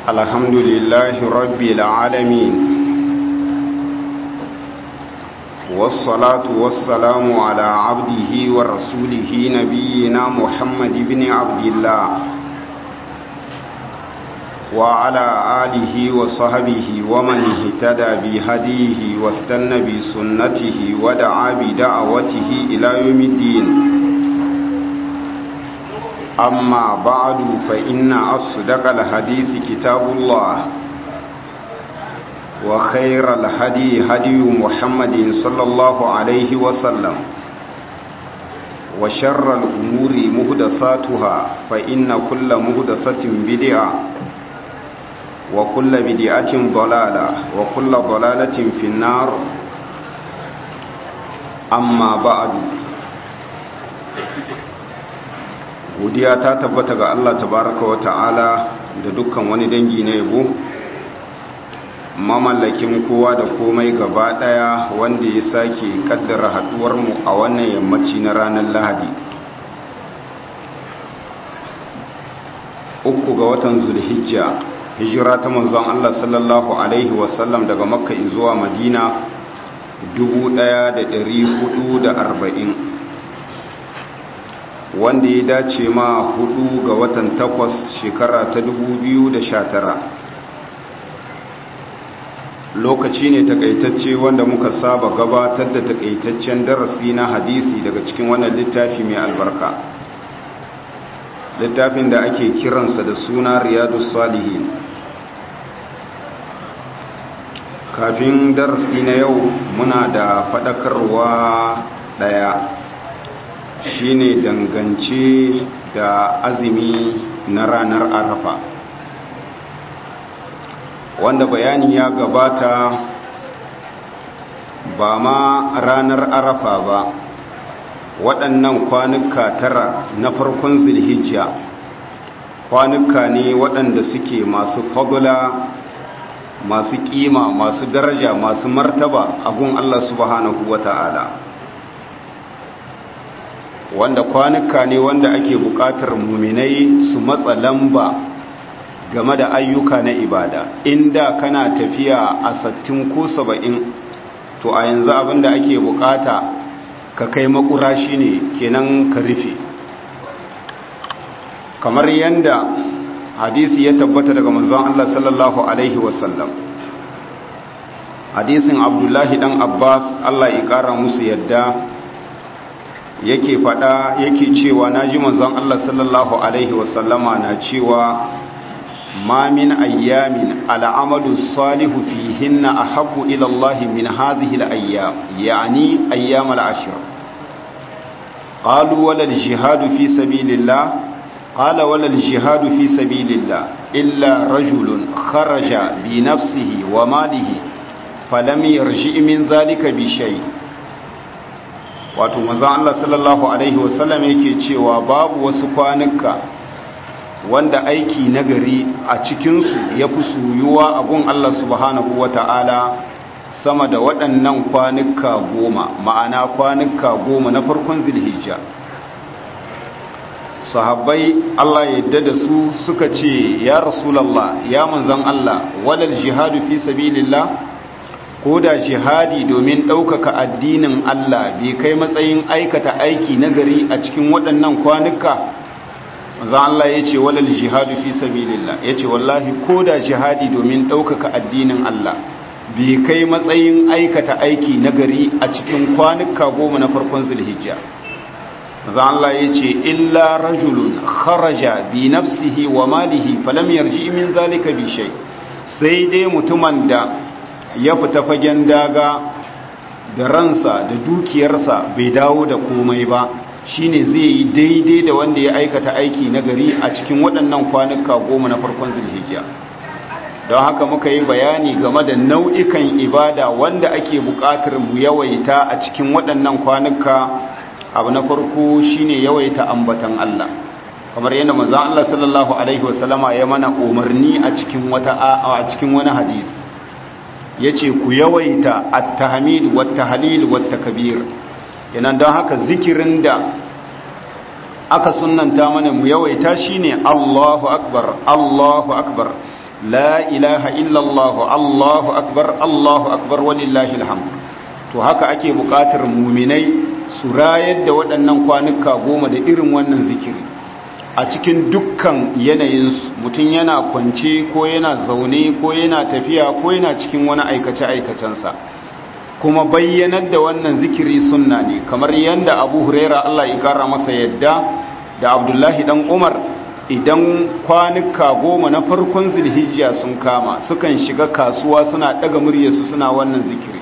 الحمد لله رب العالمين والصلاة والسلام على عبده ورسوله نبينا محمد بن عبد الله وعلى آله وصحبه ومن اهتدى بهديه واستنى بسنته ودعا بدعوته إلى يوم الدين أما بعد فإن أصدق الحديث كتاب الله وخير الهدي هدي محمد صلى الله عليه وسلم وشر الأمور مهدساتها فإن كل مهدسة بدعة وكل بدعة ضلالة وكل ضلالة في النار أما بعد godiya ta tabbata ga Allah tabaraka wa ta'ala da dukkan wani dangi na yabo mamallakin kowa da komai gaba daya wanda ya sake kaddara haduwar mu a wannan yammaci na ranar Lahadi uku ga watan Zulhijja hijira ta manzon Allah sallallahu alaihi wasallam daga Makka zuwa Madina 1440 wanda ya dace ma hudu ga watan takwas shekara ta 2019 lokaci ne takaitacce wanda muka saba gabatar da takaitaccen darasi na hadisi daga cikin wannan littafi mai albarka littafin da ake kiransa da suna riyadu salihin kafin darasi na yau muna da faɗakarwa ɗaya shine dangance da azumi na ranar arafa wanda bayani ya gabata ba ma ranar arafa ba waɗannan kwanuka tara na farkon zilhijja kwanuka ne waɗanda suke masu fagula masu ƙima masu daraja masu martaba a gun Allah subhanahu wa ta'ala wanda kwanuka ne wanda ake buƙatar muminai su matsa lamba game da ayyuka na ibada inda kana tafiya a sattin ko saba'in to a yanzu abinda ake buƙata ka kai makura shine kenan ka rufe kamar yanda hadisi ya tabbata daga manzon Allah sallallahu alaihi wasallam hadisin abdullahi dan abbas Allah ya kara musu yadda yake fada yake cewa naji manzon Allah sallallahu alaihi wasallama na cewa ma min ayyamin al'amalu salihu fihinna ahabbu ila Allah min hadhihi al-ayyam yani ayyam al-ashr qalu wala al-jihadu fi sabilillah قال ولا الجهاد في سبيل الله إلا رجل خرج بنفسه وماله فلم يرجع من ذلك بشيء wato manzon Allah sallallahu alaihi wasallam yake cewa babu wasu kwanuka wanda aiki nagari a cikinsu ya fi suyuwa a gun Allah subhanahu wata'ala sama da waɗannan kwanuka goma ma'ana kwanuka goma na farkon zilhijja sahabbai Allah yadda da su suka ce ya rasulallah ya manzan Allah walal jihadu fi sabilillah ko da jihadi domin ɗaukaka addinin Allah bai kai matsayin aikata aiki nagari a cikin waɗannan kwanuka manzan Allah ya ce walal jihadu fi sabilillah ya ce wallahi ko da jihadi domin ɗaukaka addinin Allah bai kai matsayin aikata aiki nagari a cikin kwanuka goma na farkon zulhijja maza Allah ya ce illa rajulun kharaja bi nafsihi wa malihi falam yarji min zalika bi shay sai dai mutumin da ya fita fagen daga da ransa da dukiyarsa bai dawo da komai ba shine zai yi daidai da wanda ya aikata aiki na gari a cikin waɗannan kwanuka goma na farkon zulhijja don haka muka yi bayani game da nau'ikan ibada wanda ake buƙatar mu yawaita a cikin waɗannan kwanuka abu na farko shine yawaita ambatan Allah kamar yadda manzon Allah sallallahu alaihi wasallama ya mana umarni a cikin wata a cikin wani hadisi yace ku yawaita at-tahmid wat-tahlil wat-takbir kenan don haka zikirin da aka sunnanta mana mu yawaita shine Allahu akbar Allahu akbar la ilaha illallah allahu akbar allahu akbar walillahi alhamd to haka ake buƙatar muminai su rayar da waɗannan kwanuka goma da irin wannan zikiri a cikin dukkan yanayinsu mutum yana kwance ko yana zaune ko yana tafiya ko yana cikin wani aikace-aikacensa kuma bayyanar da wannan zikiri sunna ne kamar yadda abu huraira Allah ya kara masa yadda da abdullahi dan umar idan kwanuka goma na farkon zilhijja sun kama sukan shiga kasuwa suna daga muryarsu suna wannan zikiri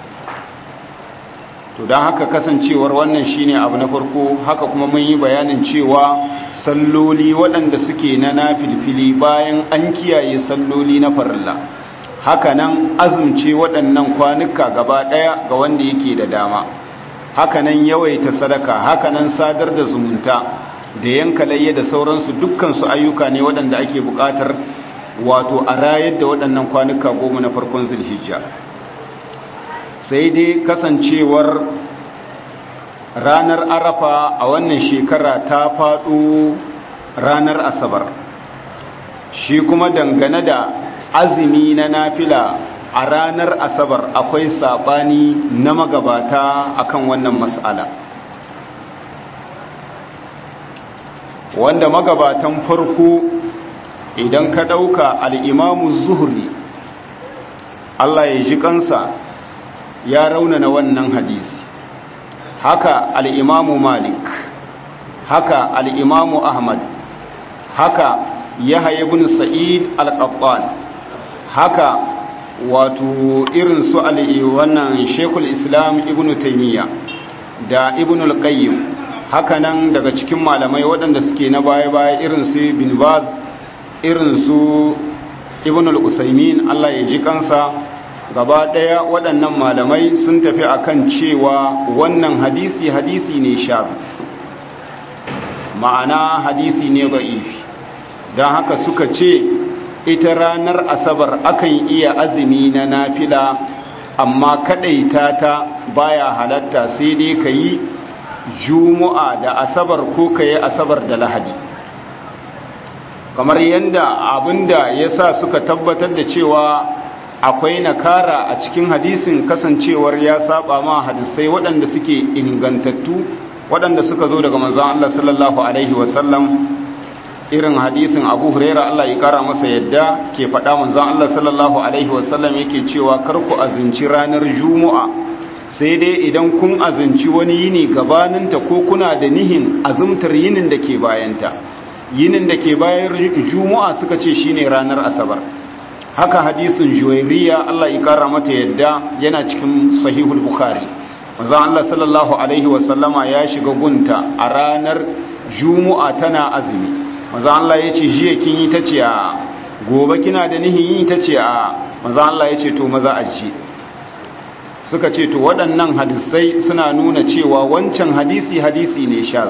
to don haka kasancewar wannan shine abu na farko haka kuma mun yi bayanin cewa salloli waɗanda suke na nafilfili bayan an kiyaye salloli na farilla haka nan azumce waɗannan kwanuka gaba ɗaya ga wanda yake da dama haka nan yawaita sadaka haka nan sadar da zumunta da yanka layya da sauransu dukkansu ayyuka ne waɗanda ake buƙatar wato a rayar da waɗannan kwanuka goma na farkon zulhijja sai dai kasancewar ranar arafa a wannan shekara ta faɗo ranar asabar shi kuma dangane da azumi na nafila a ranar asabar akwai saɓani na magabata akan wannan mas'ala wanda magabatan farko idan ka ɗauka al'imamu zuhuri Allah ya ji kansa ya raunana wannan hadisi haka al'imamu malik haka al'imamu ahmad haka yahya ibn sa'id al-qattan haka wato irin su wannan shekul islam ibn taymiya da ibn al-qayyim haka nan daga cikin malamai waɗanda suke na baya-baya irin su bin baz irin su ibn al-usaymin Allah ya ji kansa gaba ɗaya waɗannan malamai sun tafi akan cewa wannan hadisi hadisi ne sha ma'ana hadisi ne ba'ifi don haka suka ce ita ranar asabar akan iya azumi na nafila amma kaɗaita ta baya halatta sai dai ka yi juma'a da asabar ko ka yi asabar da lahadi kamar yadda abinda ya sa suka tabbatar da cewa akwai nakara a cikin hadisin kasancewar ya saba ma hadisai waɗanda suke ingantattu waɗanda suka zo daga manzon Allah sallallahu alaihi wasallam irin hadisin Abu Huraira Allah ya kara masa yadda ke faɗa manzon Allah sallallahu alaihi wasallam yake cewa kar ku azinci ranar Juma'a sai dai idan kun azinci wani yini gabaninta ko kuna da nihin azumtar yinin da ke bayanta yinin da ke bayan Juma'a suka ce shine ranar Asabar haka hadisin juwairiya Allah ya kara mata yadda yana cikin sahihul bukhari manzon Allah sallallahu alaihi wasallama ya shiga gunta a ranar juma'a tana azumi manzon Allah ya ce jiya kin yi tace a gobe kina da nihin yi tace a manzon Allah ya ce to maza aji suka ce to waɗannan hadisai suna nuna cewa wancan hadisi hadisi ne sha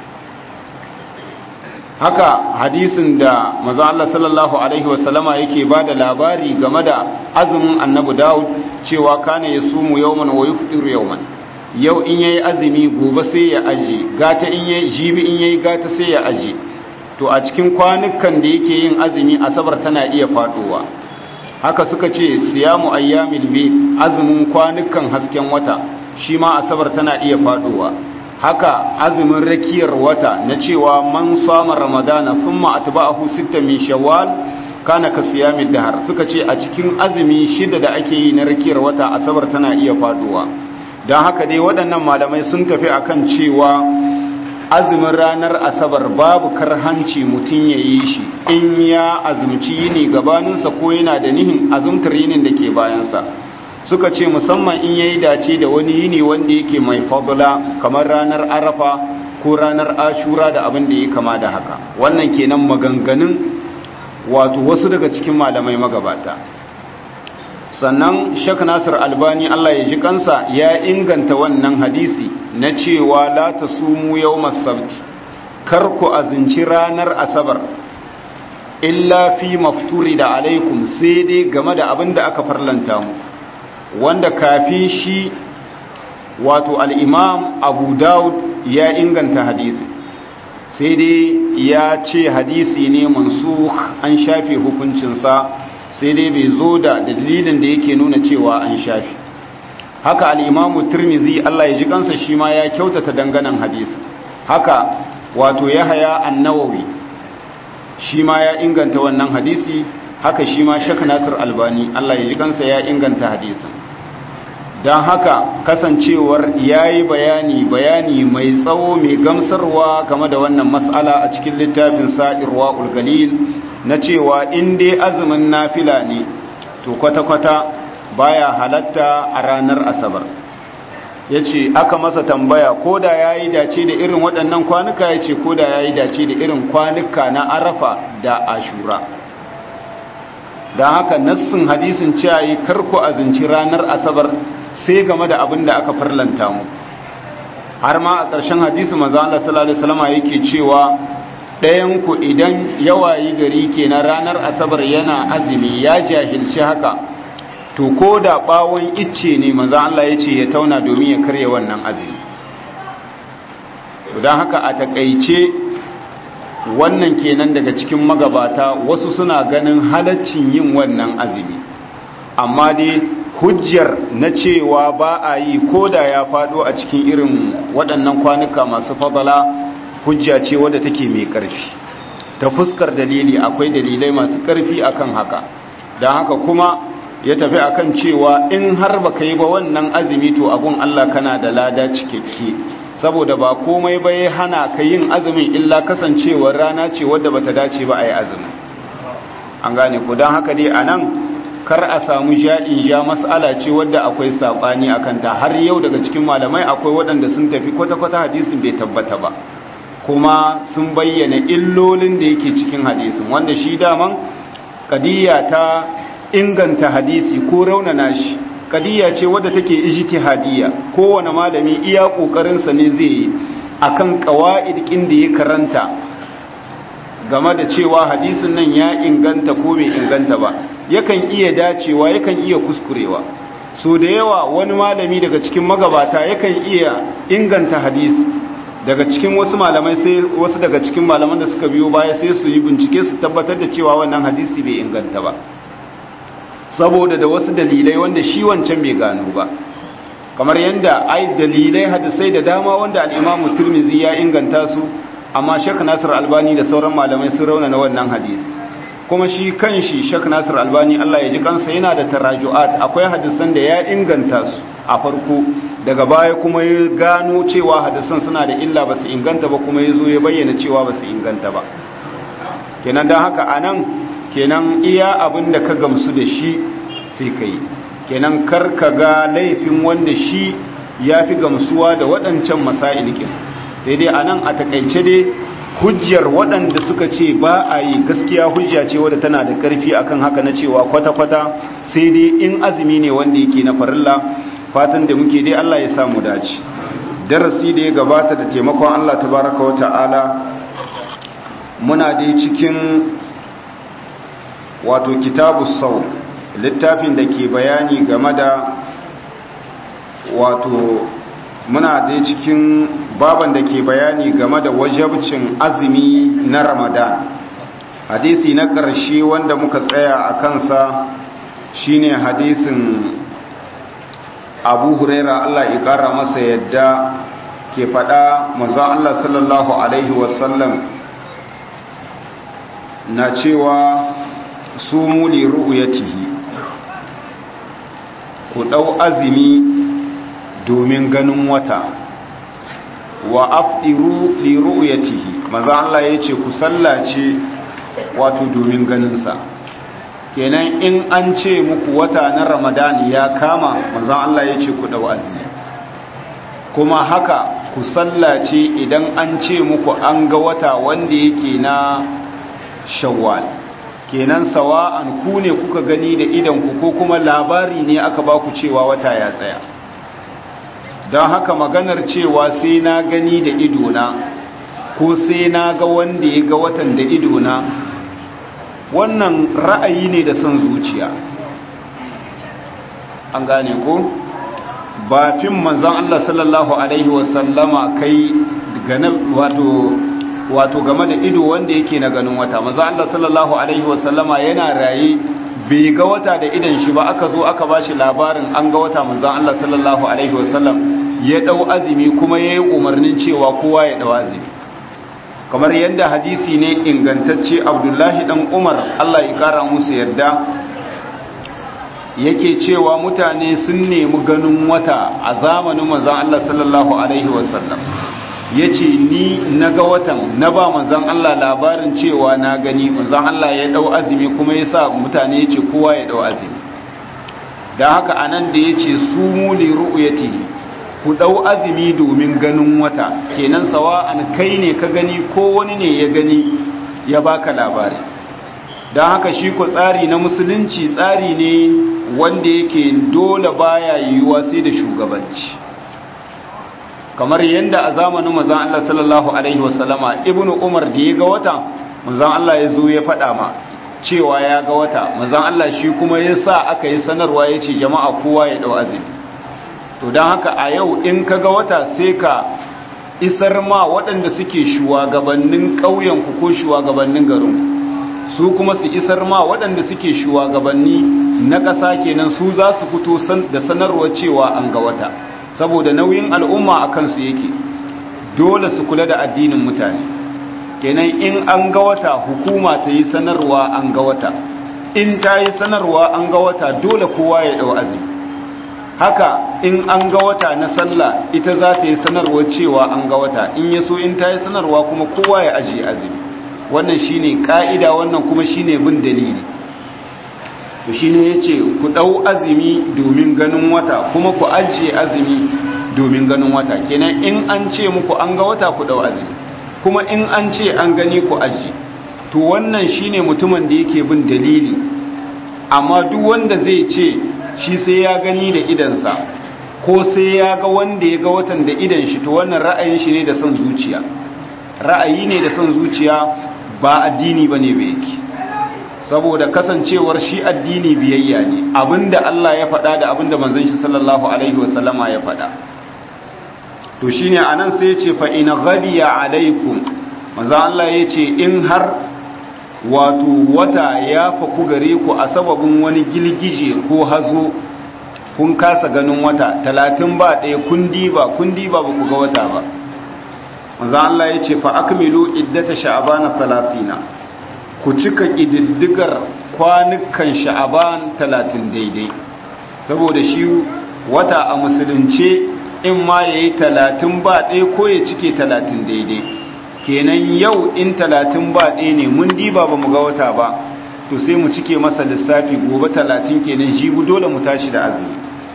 haka hadisin da maza Allah sallallahu Alaihi wasallama yake ba da labari game da azumin annabi Dawud cewa kane ya sumu yauman wa yufdir yauman yau in yayi azumi gobe sai ya aje gata in yayi jibi in yayi gata sai ya aje to a cikin kwanukan da yake yin azumi asabar tana iya faduwa haka suka ce siyamu ayyamil bid azumin kwanukan hasken wata shi ma asabar tana iya faduwa haka azumin rakiyar wata na cewa man sama ramadana thumma atba'ahu sittan min shawwal kana ka siyamid dahar suka ce a cikin azumi shida da ake yi na rakiyar wata asabar tana iya faduwa don haka dai waɗannan malamai sun tafi akan cewa azumin ranar asabar babu karhanci mutum ya yi shi in ya azumci yini gabaninsa ko yana da nihin azumtar yinin da ke bayansa suka ce musamman in yayi dace da wani yini wanda yake mai fadula kamar ranar arafa ko ranar ashura da abin da ya kama da haka wannan kenan maganganun wato wasu daga cikin malamai magabata sannan shak nasir albani allah ya ji kansa ya inganta wannan hadisi na cewa la ta sumu yau sabti kar ku azinci ranar asabar illa fi mafturi da alaikum sai dai game da abin da aka farlanta mu wanda kafin shi wato al'imam abu daud ya inganta hadisi sai dai ya ce hadisi ne mansukh an shafe hukuncinsa sai dai bai zo da dalilin da yake nuna cewa an shafe haka al'imamu turmizi Allah ya ji kansa shi ma ya kyautata danganan hadisi haka wato ya haya annawawi shi ma ya inganta wannan hadisi haka shi ma shek nasir albani Allah ya ji kansa ya inganta hadisin don haka kasancewar ya yi bayani bayani mai tsawo mai gamsarwa game da wannan matsala a cikin littafin sa'irwa ulgalil na cewa in dai azumin nafila ne to kwata-kwata baya halatta a ranar asabar ya ce aka masa tambaya ko da ya yi dace da irin waɗannan kwanuka ya ce ko da ya yi dace da irin kwanuka na arafa da ashura don haka nassin hadisin cewa yi karku azinci ranar asabar sai game da abin da aka farlanta mu har ma a ƙarshen hadisi maza Allah sallallahu alaihi wasallam yake cewa ɗayan ku idan yawayi gari kenan ranar asabar yana azumi ya jahilci haka to ko da bawon icce ne maza Allah ya ce ya tauna domin ya karya wannan azumi don haka a takaice wannan kenan daga cikin magabata wasu suna ganin halaccin yin wannan azumi amma dai hujjar na cewa ba a yi ko da ya fado a cikin irin waɗannan kwanuka masu fadala hujja ce wadda take mai ƙarfi ta fuskar dalili akwai dalilai masu ƙarfi akan haka don haka kuma ya tafi akan cewa in har baka yi ba wannan azumi to abun Allah kana da lada cikakke saboda ba komai ba ya hana ka yin azumin illa kasancewar rana ce wadda bata dace ba a yi azumin an gane ku don haka dai a nan kar a samu ja'in ja mas'ala ce wadda akwai saɓani a kanta har yau daga cikin malamai akwai waɗanda sun tafi kwata-kwata hadisin bai tabbata ba kuma sun bayyana illolin da yake cikin hadisin wanda shi daman kadiyya ta inganta hadisi ko raunana shi kadiyya ce wadda take ijtihadiyya kowane malami iya kokarinsa ne zai yi akan qawaid kin da ya karanta game da cewa hadisin nan ya inganta ko bai inganta ba yakan iya dacewa yakan iya kuskurewa so da yawa wani malami daga cikin magabata yakan iya inganta hadisi daga cikin wasu malamai sai wasu daga cikin malaman da suka biyo baya sai su yi bincike su tabbatar da cewa wannan hadisi bai inganta ba saboda da wasu dalilai wanda shi wancan bai gano ba kamar yadda ai dalilai hadisai da dama wanda al-Imam Tirmidhi ya inganta su amma Sheikh Nasir Albani da sauran malamai sun rauna na wannan hadisi kuma shi kanshi Sheikh Nasir Albani Allah ya ji kansa yana da taraju'at akwai hadisan da ya inganta su a farko daga baya kuma ya gano cewa hadisan suna da illa ba su inganta ba kuma ya zo ya bayyana cewa ba su inganta ba kenan don haka anan kenan iya abin da ka gamsu da shi sai ka yi kenan kar ka ga laifin wanda shi ya fi gamsuwa da waɗancan masailikin sai dai a nan a takaice dai hujjar waɗanda suka ce ba a yi gaskiya hujja ce wadda tana da ƙarfi akan haka na cewa kwata-kwata sai dai in azumi ne wanda yake na farilla fatan da muke dai Allah ya samu dace darasi da ya gabata da taimakon Allah tabaraka wa ta'ala muna dai cikin wato kitabu sau littafin da ke bayani game da wato muna dai cikin baban da ke bayani game da wajabcin azumi na ramadan hadisi na ƙarshe wanda muka tsaya a kansa shine hadisin abu huraira allah ya ƙara masa yadda ke faɗa maza allah sallallahu alaihi wasallam na cewa su muli ru'uyatihi ku ɗau azumi domin ganin wata wa afdiru li ru'yatihi maza Allah yace ku sallace wato domin ganinsa kenan in an ce muku wata na Ramadan ya kama maza Allah yace ku dau azumi kuma haka ku sallace idan an ce muku an ga wata wanda yake na Shawwal kenan sawa'an ku ne kuka gani da idan ku ko kuma labari ne aka baku cewa wata ya tsaya don haka maganar cewa sai na gani da idona ko sai na ga wanda ya ga watan da idona wannan ra'ayi ne da son zuciya an gane ko ba fin manzan Allah sallallahu Alaihi wasallama kai wato wato game da ido wanda yake na ganin wata maza Allah sallallahu alaihi wasallama yana raye bai ga wata da idan shi ba aka zo aka bashi labarin an ga wata manzon Allah sallallahu alaihi wasallam ya dau azumi kuma yayi umarnin cewa kowa ya dau azumi kamar yadda hadisi ne ingantacce Abdullahi dan Umar Allah ya kara musu yadda yake cewa mutane sun nemi ganin wata a zamanin manzon Allah sallallahu alaihi wasallam yace ni naga watan na ba manzon Allah labarin cewa na gani manzon Allah ya dau azumi kuma yasa mutane yace kowa ya dau azumi dan haka anan da yace sumu li ru'yati ku dau azumi domin ganin wata kenan sawa'an kai ne ka gani ko wani ne ya gani ya baka labari don haka shi ko tsari na musulunci tsari ne wanda yake dole baya yiwuwa sai da shugabanci kamar yadda a zamanin mazan Allah sallallahu alaihi wasallama ibnu umar da ya ga wata mazan Allah ya zo ya faɗa ma cewa ya ga wata mazan Allah shi kuma ya sa aka yi sanarwa ya ce jama'a kowa ya ɗau azumi to don haka a yau in ka ga wata sai ka isar ma waɗanda suke shugabannin ƙauyenku ko shugabannin garinku su kuma su isar ma waɗanda suke shugabanni na ƙasa kenan su za su fito da sanarwar cewa an ga wata saboda nauyin al'umma a kansu yake dole su kula da addinin mutane kenan in an ga wata hukuma ta yi sanarwa an ga wata in ta yi sanarwa an ga wata dole kowa ya ɗau azumi haka in an ga wata na sallah ita za ta yi sanarwa cewa an ga wata in ya so in ta yi sanarwa kuma kowa ya ajiye azumi wannan shine ka'ida wannan kuma shine bin dalili to shine yace ku dau azumi domin ganin wata kuma ku ajiye azumi domin ganin wata kenan in an ce muku an ga wata ku dau azumi kuma in an ce an gani ku ajiye to wannan shine mutumin da yake bin dalili amma duk wanda zai ce shi sai ya gani da idansa ko sai ya ga wanda ya ga watan da idan shi to wannan ra'ayin shi ne da son zuciya ra'ayi ne da son zuciya ba addini ba ne bai yake saboda kasancewar shi addini biyayya ne abinda Allah ya faɗa da abinda manzon shi sallallahu alaihi wasallama ya faɗa to shine anan sai ya ce fa in ghadiya alaikum manzo Allah ya ce in har wato wata ya faku gare ku a sababin wani gilgije ko hazo kun kasa ganin wata talatin ba ɗaya kun diba kun diba ba ku ga wata ba manzo Allah ya ce fa akmilu iddata sha'bana 30 ku cika kididdigar kwanukan sha'ban 30 daidai saboda shi wata a musulunce in ma yayi 30 ba ɗaya ko ya cike 30 daidai kenan yau in 30 ba ɗaya ne mun diba ba mu ga wata ba to sai mu cike masa lissafi gobe 30 kenan jibu dole mu tashi da azumi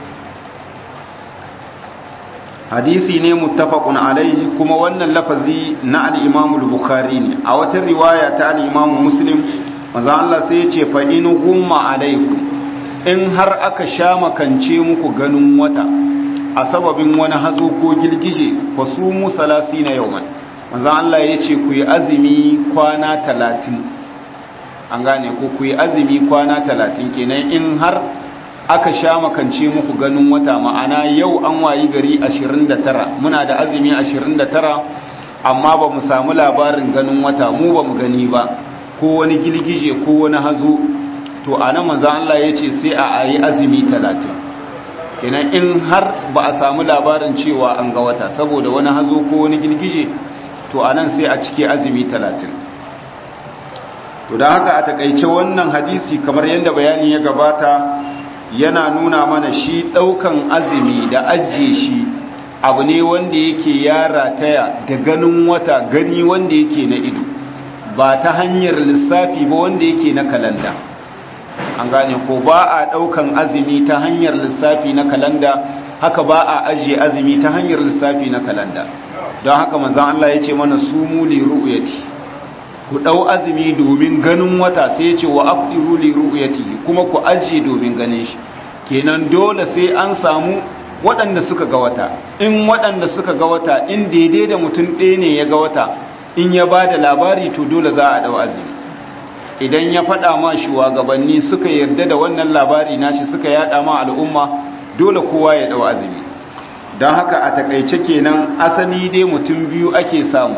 hadisi ne muttafaqun alaihi kuma wannan lafazi na al-Imam al-Bukhari ne a wata riwaya ta al-Imam Muslim manzo Allah sai ya ce fa in gumma alaikum in har aka sha makance muku ganin wata a sababin wani hazo ko girgije fa sumu 30 yawman manzo Allah ya ce ku yi azumi kwana 30 an gane ko ku yi azumi kwana 30 kenan in har aka sha makance muku ganin wata ma'ana yau an wayi gari 29 muna da azumi 29 amma ba mu samu labarin ganin wata mu ba mu gani ba ko wani gilgije ko wani hazo to a nan manzan Allah ya ce sai a yi azumi 30 kenan in har ba a samu labarin cewa an ga wata saboda wani hazo ko wani gilgije to a nan sai a cike azumi 30 to da haka a takaice wannan hadisi kamar yadda bayani ya gabata yana nuna mana shi ɗaukan azumi da ajiye shi abu ne wanda yake ya rataya da ganin wata gani wanda yake na ido ba ta hanyar lissafi ba wanda yake na kalanda an gane ko ba a ɗaukan azumi ta hanyar lissafi na kalanda haka ba a ajiye azumi ta hanyar lissafi na kalanda don haka manzan Allah ya ce mana sumu li ru'yati ku ɗau azumi domin ganin wata sai ya ce wa afdiru li ru'yati kuma ku ajiye domin ganin shi kenan dole sai an samu waɗanda suka ga wata in waɗanda suka ga wata in daidai da mutum ɗaya ne ya ga wata in ya ba da labari to dole za a ɗau azumi idan ya faɗa ma shugabanni suka yarda da wannan labari nashi suka yaɗa ma al'umma dole kowa ya ɗau azumi don haka a takaice kenan asali dai mutum biyu ake samu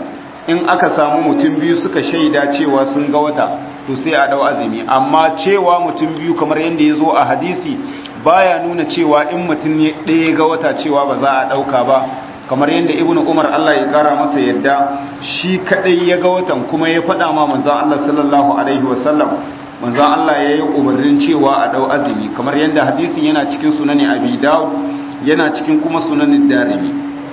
in aka samu mutum biyu suka shaida cewa sun ga wata to sai a dau azumi amma cewa mutum biyu kamar yadda ya zo a hadisi baya nuna cewa in mutum ɗaya ga wata cewa ba za a ɗauka ba kamar yadda ibnu umar Allah ya kara masa yadda shi kadai ya ga watan kuma ya faɗa ma manzon Allah sallallahu alaihi wasallam manzon Allah ya yi umarnin cewa a dau azumi kamar yadda hadisin yana cikin sunani abi dawud yana cikin kuma sunanin darimi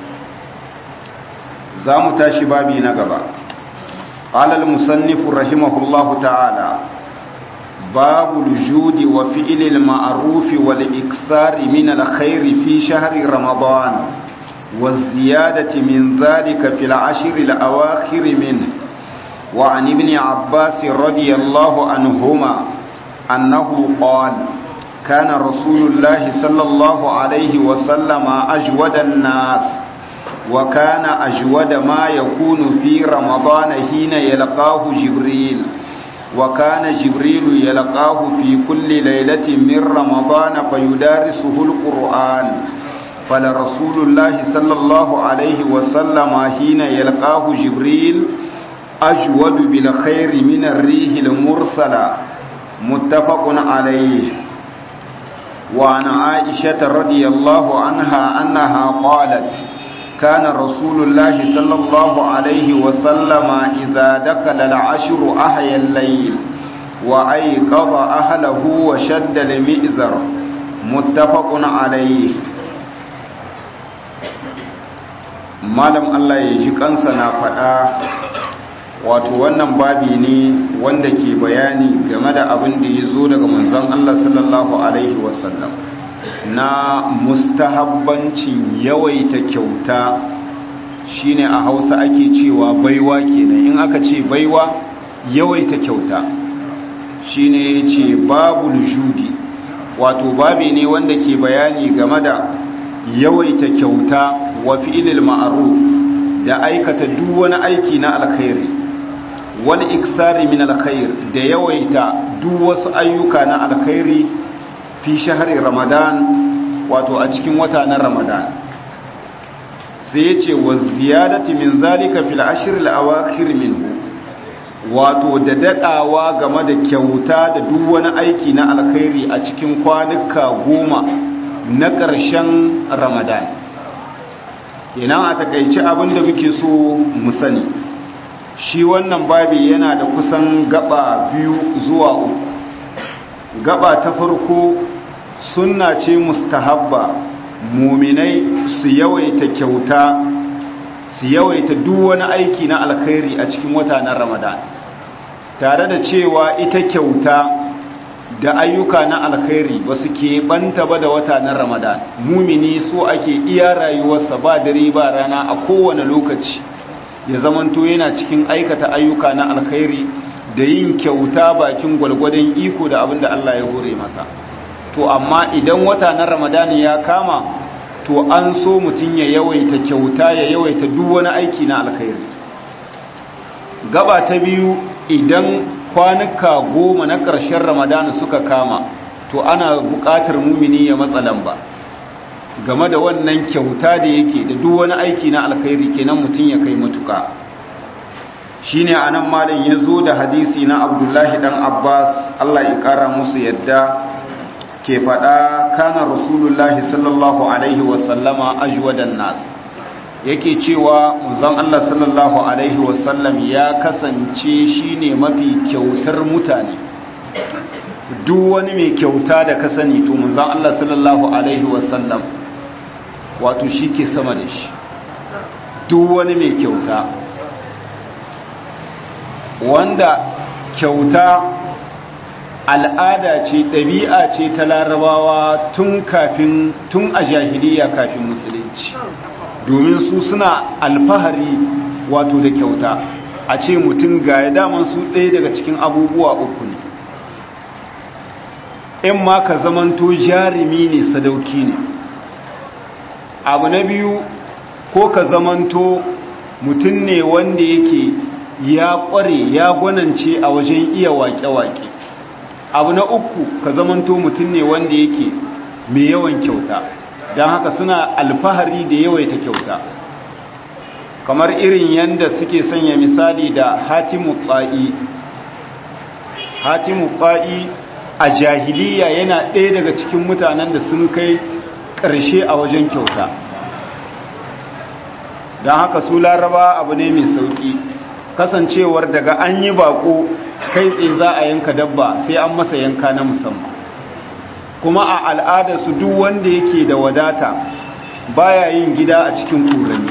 za mu tashi babi na gaba قال المصنف رحمه الله تعالى باب الجود وفعل المعروف والإكثار من الخير في شهر رمضان والزيادة من ذلك في العشر الأواخر منه وعن ابن عباس رضي الله عنهما أنه قال كان رسول الله صلى الله عليه وسلم أجود الناس وكان أجود ما يكون في رمضان حين يلقاه جبريل وكان جبريل يلقاه في كل ليلة من رمضان فيدارسه القرآن فلرسول الله صلى الله عليه وسلم حين يلقاه جبريل أجود بالخير من الريح المرسلة متفق عليه وعن عائشة رضي الله عنها أنها قالت كان رسول الله صلى الله عليه وسلم إذا دخل العشر أحيا الليل وأيقظ أهله وشد المئزر متفق عليه malam Allah ya ji kansa na faɗa wato wannan babi ne wanda ke bayani game da abin da ya zo daga manzon Allah sallallahu alaihi wasallam na mustahabbancin yawaita kyauta shine a hausa ake cewa baiwa kenan in aka ce baiwa yawaita kyauta shine yace babul judi wato babi ne wanda ke bayani game da yawaita kyauta wa fi'ilil ma'ruf da aikata duk wani aiki na alkhairi wal iksari min alkhair da yawaita duk wasu ayyuka na alkhairi fi shahri ramadan wato a cikin wata na ramadan sai yace wa ziyadati min zalika fil ashr al awakhir minhu wato da dadawa game da kyauta da duk wani aiki na alkhairi a cikin kwanuka goma na ƙarshen ramadan kenan a takaici abin da muke so mu sani shi wannan babi yana da kusan gaba biyu zuwa uku gaba ta farko sunna ce mustahabba muminai su yawaita kyauta su yawaita duk wani aiki na alkhairi a cikin wata na ramadan tare da cewa ita kyauta da ayyuka na alkhairi ba su keɓanta ba da wata na ramadan mumini so ake iya rayuwarsa ba dare ba rana a kowane lokaci ya zamanto yana cikin aikata ayyuka na alkhairi da yin kyauta bakin gwalgwadon iko da abin da Allah ya hore masa to amma idan wata na ramadan ya kama to an so mutum ya yawaita kyauta ya yawaita duk wani aiki na alkhairi gaba ta biyu idan kwanuka goma na ƙarshen ramadana suka kama to ana buƙatar mumini ya matsa lamba game da wannan kyauta da yake da duk wani aiki na alkhairi kenan mutum ya kai matuka shine anan malam ya zo da hadisi na abdullahi dan abbas allah ya ƙara musu yadda ke faɗa kana rasulullahi sallallahu alaihi wasallama ajwadan nas yake cewa manzon Allah sallallahu alaihi wasallam ya kasance shine mafi kyautar mutane duk wani mai kyauta da ka sani to manzon Allah sallallahu alaihi wasallam wato ke sama da shi duk wani mai kyauta wanda kyauta al'ada ce ɗabi'a ce ta larabawa tun kafin tun a jahiliya kafin musulunci domin su suna alfahari wato da kyauta a ce mutum ga ya daman su ɗaya daga cikin abubuwa uku ne in ma ka zamanto jarumi ne sadauki ne abu na biyu ko ka zamanto mutum ne wanda yake ya ƙware ya gwanance a wajen iya waƙe-waƙe abu na uku ka zamanto mutum ne wanda yake mai yawan kyauta don haka suna alfahari da yawaita kyauta kamar irin yanda suke sanya misali da hatimu tsa'i hatimu tsa'i a jahiliya yana ɗaya daga cikin mutanen da sun kai ƙarshe a wajen kyauta don haka su laraba abu ne mai sauƙi kasancewar daga an yi bako kai tsaye za a yanka dabba sai an masa yanka na musamman kuma a al'adarsu duk wanda yake da wadata baya yin gida a cikin kurani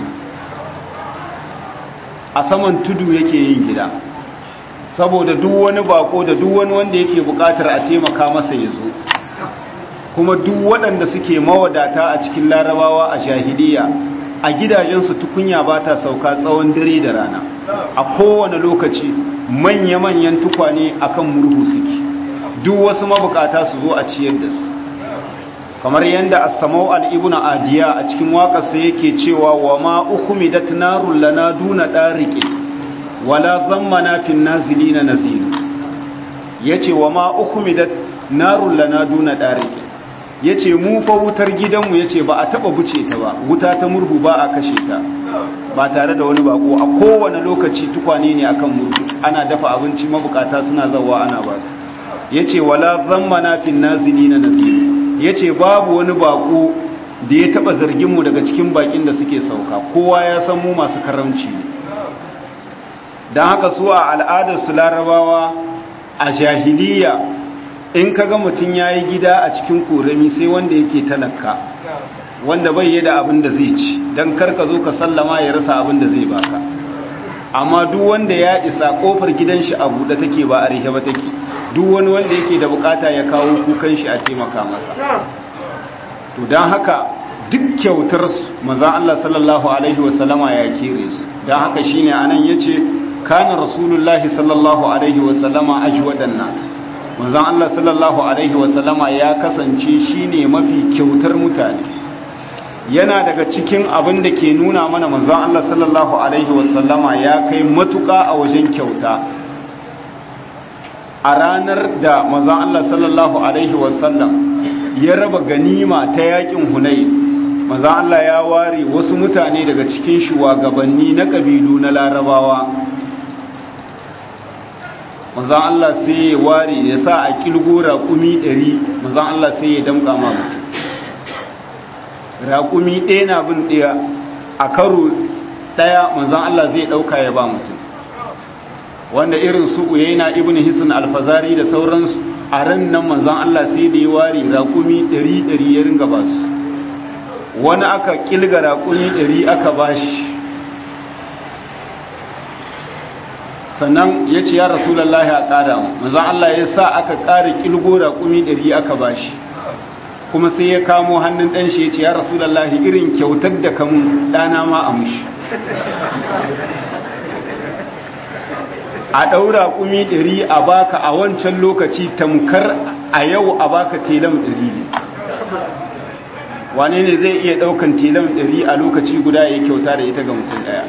a saman tudu yake yin gida saboda duk wani bako da duk wani wanda yake bukatar a taimaka masa ya zo kuma duk waɗanda suke mawadata a cikin larabawa a jahiliya a gidajensu tukunya ba ta sauka tsawon dare da rana a kowane lokaci manya-manyan tukwane akan murhu suke duk wasu mabukata su zo a ciyar da su kamar yadda as-samau al-ibnu adiya a cikin waƙarsa yake cewa wa ma ukhumidat narul lana duna dariqi wala zammana fin nazilina nazil yace wa ma ukhumidat narul lana duna dariqi yace mu fa wutar gidanmu yace ba a taba buce ta ba wuta ta murhu ba a kashe ta ba tare da wani bako a kowane lokaci tukwane ne akan murhu ana dafa abinci mabukata suna zawa ana ba su yace wala zammana fin nazilina nazil yace babu wani bako da ya taba zargin mu daga cikin bakin da suke sauka kowa ya san mu masu karamci ne dan haka su a al'adar su larabawa a jahiliya in kaga mutun yayi gida a cikin korami sai wanda yake talaka wanda bai yi da abin da zai ci dan karka zo ka sallama ya rasa abin da zai baka amma duk wanda ya isa kofar gidan shi a buɗe take ba a rihe ba take duk wani wanda yake da bukata ya kawo kukan shi a taimaka masa to don haka duk kyautar maza Allah sallallahu alaihi wasallama ya kere su don haka shine anan yace kana rasulullahi sallallahu alaihi wasallama ajwadan nas maza Allah sallallahu alaihi wasallama ya kasance shine mafi kyautar mutane yana daga cikin abin da ke nuna mana manzon Allah sallallahu alaihi wasallama ya kai matuƙa a wajen kyauta a ranar da manzon Allah sallallahu alaihi wasallam ya raba ganima ta yakin Hunayn manzon Allah ya ware wasu mutane daga cikin shugabanni na kabilu na Larabawa manzon Allah sai ya ware ya sa a kilgo raƙumi 100 manzon Allah sai ya damƙa ma mutum raƙumi ɗaya na bin ɗaya a karo ɗaya manzan Allah zai ɗauka ya ba mutum wanda irin su uyaina ibn hisan alfazari da sauransu a ran nan manzan Allah sai da ya ware raƙumi ɗari ɗari ya ringa ba su wani aka ƙilga raƙumi ɗari aka ba shi sannan ya ce ya rasulallah a ƙara manzan Allah ya sa aka ƙara ƙilgo raƙumi ɗari aka ba shi kuma sai ya kamo hannun ɗan shi ya ce ya rasulallahi irin kyautar da kamun ɗana ma a mushi a ɗaura kumi ɗari a baka a wancan lokaci tamkar a yau a baka telam ɗari ne wane ne zai iya ɗaukan telam ɗari a lokaci guda ya kyauta da ita ga mutum ɗaya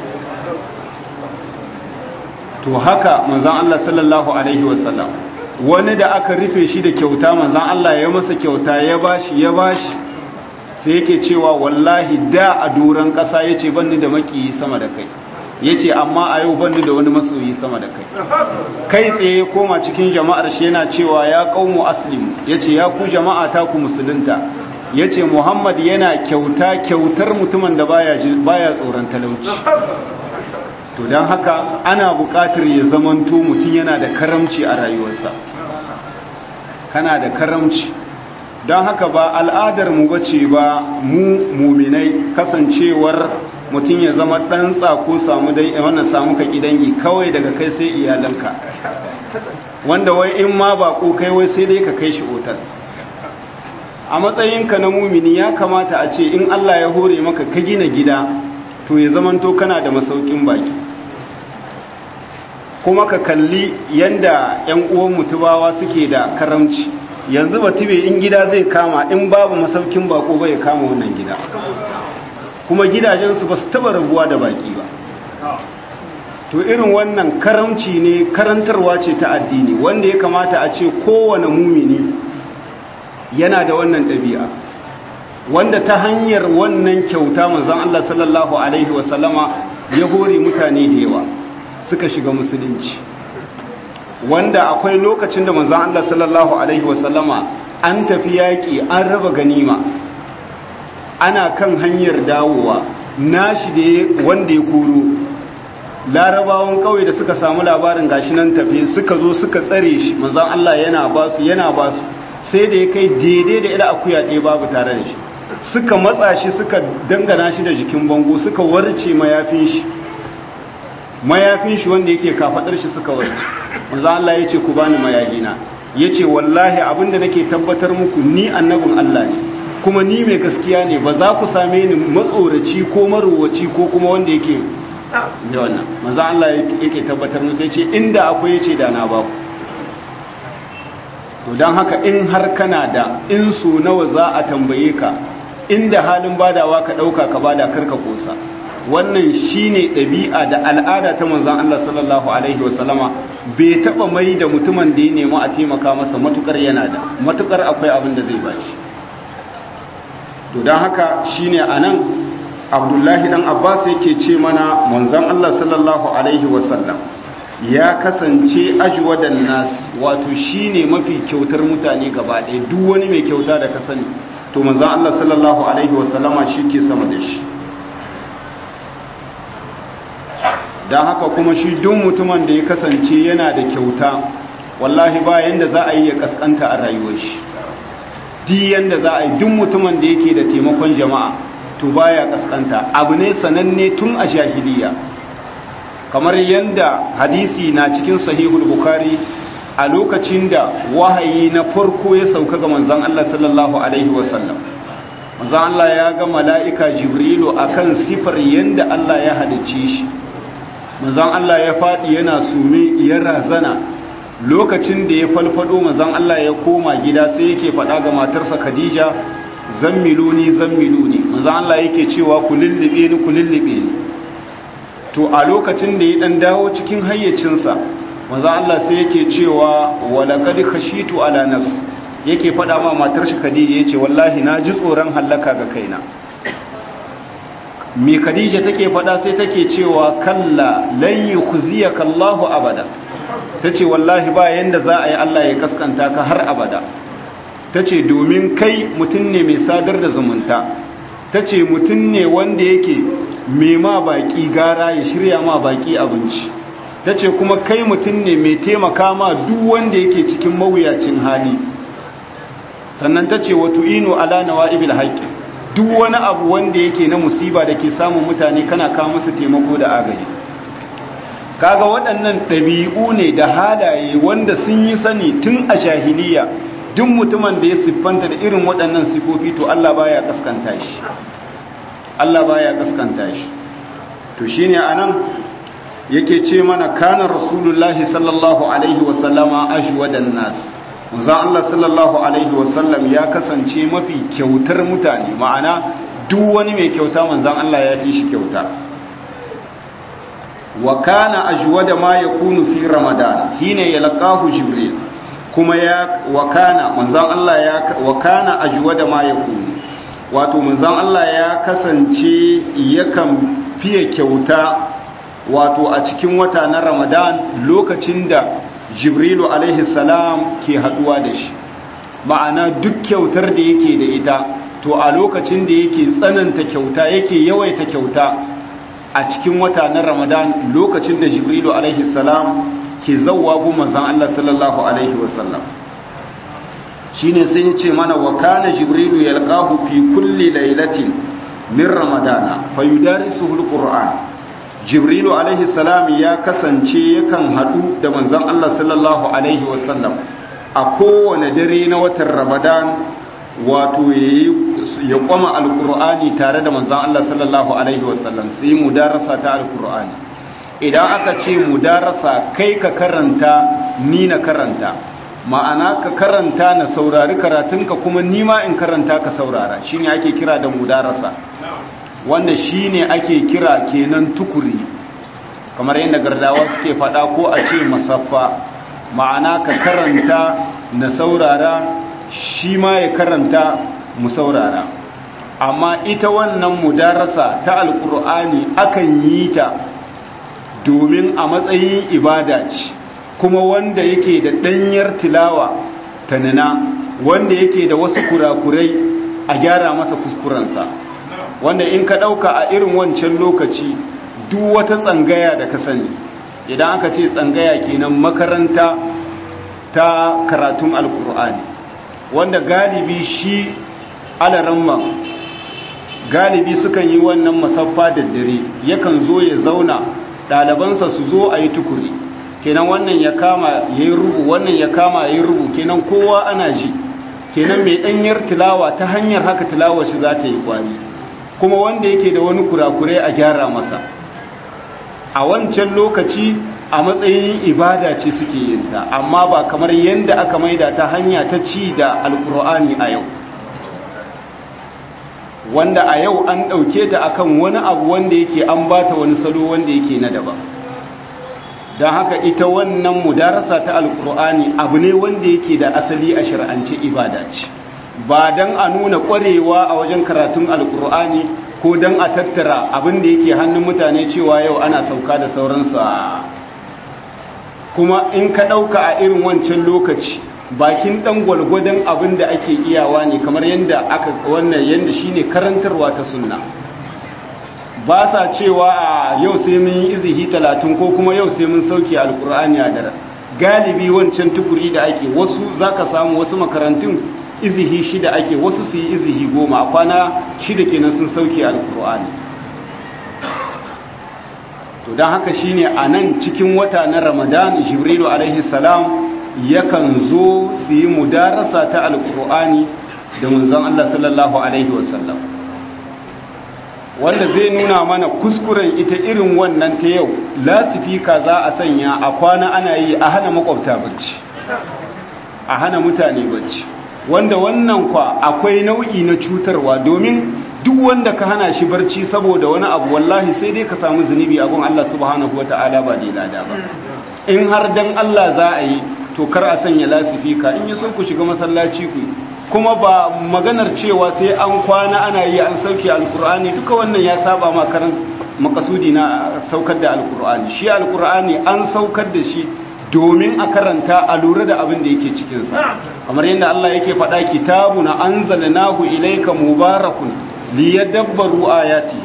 to haka manzan Allah sallallahu Alaihi wasallam wani da aka rufe shi da kyauta manzan Allah ya masa kyauta ya bashi ya bashi sai yake cewa wallahi da a doron ƙasa ya ce banni da makiyi sama da kai ya ce amma a yau banni da wani masoyi sama da kai kai tsaye koma cikin jama'ar shi yana cewa ya ƙaumu aslim ya ce ya ku jama'a ta ku musulunta ya ce muhammad yana kyauta kyautar mutumin da baya tsoron talauci to don haka ana buƙatar ya zamanto mutum yana da karamci a rayuwarsa kana da karamci don haka ba al'adar mu bace ba mu muminai kasancewar mutum ya zama ɗan tsako samu dai wannan samu ka dangi kawai daga kai sai iyalanka wanda wai in ma ba ko kai wai sai dai ka kai shi otal a matsayinka na mumini ya kamata a ce in Allah ya hore maka ka gina gida to ya zamanto kana da masaukin baki kuma ka kalli yanda yan uwan mutubawa suke da karamci yanzu batube in gida zai kama in babu masaukin bako bai kama wannan gida kuma gidajensu ba su taba rabuwa da baki ba to irin wannan karamci ne karantarwa ce ta addini wanda ya kamata a ce kowane mumini yana da wannan ɗabi'a wanda ta hanyar wannan kyauta manzon Allah sallallahu alaihi wasallama ya hore mutane da yawa suka shiga musulunci wanda akwai lokacin da manzon Allah sallallahu alaihi wasallama an tafi yaƙi an raba ganima ana kan hanyar dawowa nashi da wanda ya koro larabawan kawai da suka samu labarin gashi nan tafi suka zo suka tsare shi manzon Allah yana basu yana basu sai da ya kai daidai da ila akuya ɗaya babu tare da shi suka matsa shi suka dangana shi da jikin bango suka warce mayafin shi mayafin shi wanda yake kafadar shi suka warce manzo Allah yace ku bani mayagina yace wallahi abinda nake tabbatar muku ni annabin Allah ne kuma ni mai gaskiya ne ba za ku same ni matsoraci ko marowaci ko kuma wanda yake da wannan manzo Allah yake tabbatar musu yace inda akwai yace da na ba ku to don haka in har kana da in so nawa za a tambaye ka inda halin badawa ka ɗauka ka bada karka kosa wannan shine ɗabi'a da al'ada ta manzon Allah sallallahu alaihi wasallama bai taɓa mai da mutumin da ya nemi a taimaka masa matukar yana da matukar akwai abin da zai bashi to don haka shine anan abdullahi dan abbas yake ce mana manzon Allah sallallahu alaihi wasallam ya kasance ajwadan nas wato shine mafi kyautar mutane gaba ɗaya duk wani mai kyauta da ka sani to manzon Allah sallallahu alaihi wasallama ke sama da shi dan haka kuma shi duk mutumin da ya kasance yana da kyauta wallahi ba yanda za a yi ya kaskanta a rayuwar shi duk yanda za a yi duk mutumin da yake da taimakon jama'a to baya kaskanta abu ne sananne tun a jahiliya kamar yadda hadisi na cikin sahihul bukhari a lokacin da wahayi na farko ya sauka ga manzon Allah sallallahu alaihi wasallam manzon Allah ya ga mala'ika jibrilu akan sifar yadda Allah ya halicce shi manzon Allah ya faɗi yana sume ya razana lokacin da ya falfado manzon Allah ya koma gida sai yake faɗa ga matarsa Khadija zammiluni zammiluni manzon Allah yake cewa ku lullube ni ku lullube ni to a lokacin da ya dan dawo cikin hayyacinsa manzon Allah sai yake cewa walaqad khashitu ala nafsi yake faɗa ma matar shi Khadija yace wallahi na ji tsoron halaka ga kaina me Khadija take faɗa sai take cewa kalla lan yukhziyaka Allahu abada tace wallahi ba yanda za a yi Allah ya kaskanta ka har abada tace domin kai mutum ne mai sadar da zumunta tace mutum ne wanda yake mai ma baki gara ya shirya ma baki abinci tace kuma kai mutum ne mai taimaka ma duk wanda yake cikin mawuyacin hali sannan tace wa tu'inu ala nawa'ibil haqqi duk wani abu wanda yake na musiba da ke samun mutane kana kawo musu taimako da agaji kaga waɗannan ɗabi'u ne da halaye wanda sun yi sani tun a jahiliya duk mutumin da ya siffanta da irin waɗannan sifofi to Allah baya kaskanta shi Allah baya kaskanta shi to shine anan yake ce mana kana rasulullahi sallallahu alaihi wasallama ajwadan nas manzon Allah sallallahu alaihi wasallam ya kasance mafi kyautar mutane ma'ana duk wani mai kyauta manzon Allah ya fi shi kyauta wa kana ajwada ma yakunu fi ramadan hina yalqahu jibril kuma ya wa kana manzon Allah ya wa kana ajwada ma yakunu wato manzon Allah ya kasance yakan fiye kyauta wato a cikin wata na ramadan lokacin da jibrilu alaihi salam ke haduwa da shi ma'ana duk kyautar da yake da ita to a lokacin da yake tsananta kyauta yake yawaita kyauta a cikin wata na ramadan lokacin da jibrilu alaihi salam ke zauwa bu manzan Allah sallallahu alaihi wasallam shine sai ya ce mana wa kana jibrilu yalqahu fi kulli lailatin min ramadana fayudarisuhu alquran jibrilu alaihi salam ya kasance yakan hadu da manzon Allah sallallahu alaihi wasallam a kowane dare na watan ramadan wato ya kwama alkur'ani tare da manzon Allah sallallahu alaihi wasallam sai mudarasa ta alkur'ani idan aka ce mudarasa kai ka karanta ni na karanta ma'ana ka karanta na saurari karatunka kuma ni ma in karanta ka saurara shine ake kira da mudarasa wanda shine ake kira kenan tukuri kamar yadda gardawa suke fada ko a ce masaffa ma'ana ka karanta na saurara shi ma ya karanta mu saurara amma ita wannan mudarasa ta alkur'ani akan yi ta domin a matsayin ibada ce kuma wanda yake da ɗanyar tilawa ta nuna wanda yake da wasu kurakurai a gyara masa kuskurensa wanda in ka ɗauka a irin wancan lokaci duk wata tsangaya da ka sani idan aka ce tsangaya kenan makaranta ta karatun alkur'ani wanda galibi shi alaramman galibi sukan yi wannan masaffa da dare yakan zo ya zauna ɗalibansa su zo a yi tukuri kenan wannan ya kama ya yi rubu wannan ya kama ya yi rubu kenan kowa ana ji kenan mai ɗanyar tilawa ta hanyar haka tilawar shi za ta yi kwari kuma wanda yake da wani kurakurai a gyara masa a wancan lokaci a matsayin ibada ce suke yinta amma ba kamar yadda aka maida ta hanya ta ci da alkur'ani a yau wanda a yau an ɗauke ta akan wani abu wanda yake an bata wani salo wanda yake na daban don haka ita wannan mudarasa ta alkur'ani abu ne wanda yake da asali a shari'ance ibada ce ba don a nuna ƙwarewa a wajen karatun alkur'ani ko don a tattara abin da yake hannun mutane cewa yau ana sauka da sauransu a kuma in ka ɗauka a irin wancan lokaci bakin ɗan gwalgwadon abin da ake iyawa ne kamar yadda aka wannan yadda shine karantarwa ta sunna ba sa cewa a yau sai mun yi izihi talatin ko kuma yau sai mun sauke alkur'ani a dare galibi wancan tukuri da ake wasu zaka samu wasu makarantun izihi shida ake wasu su yi izihi goma a kwana shida kenan sun sauke alkur'ani to don haka shine a nan cikin wata na ramadan jibrilu alaihi salam yakan zo su yi mudarasa ta alkur'ani da munzan allah sallallahu alaihi wasallam wanda zai nuna mana kuskuren ita irin wannan ta yau lasifika za a sanya a kwana ana yi a hana makwabta bacci a hana mutane bacci wanda wannan kwa akwai nau'i na cutarwa domin duk wanda ka hana shi barci saboda wani abu wallahi sai dai ka samu zunubi abun Allah subhanahu wata'ala ba dai lada ba in har dan Allah za a yi to kar a sanya lasifika in yi so ku shiga masallaci ku kuma ba maganar cewa sai an kwana ana yi an sauke alkur'ani duka wannan ya saba ma karan makasudi na saukar da alkur'ani shi alkur'ani an saukar da shi domin a karanta a lura da abin da yake cikinsa kamar yadda Allah yake faɗa kitabuna anzalnahu ilayka mubarakun liyadabbaru ayati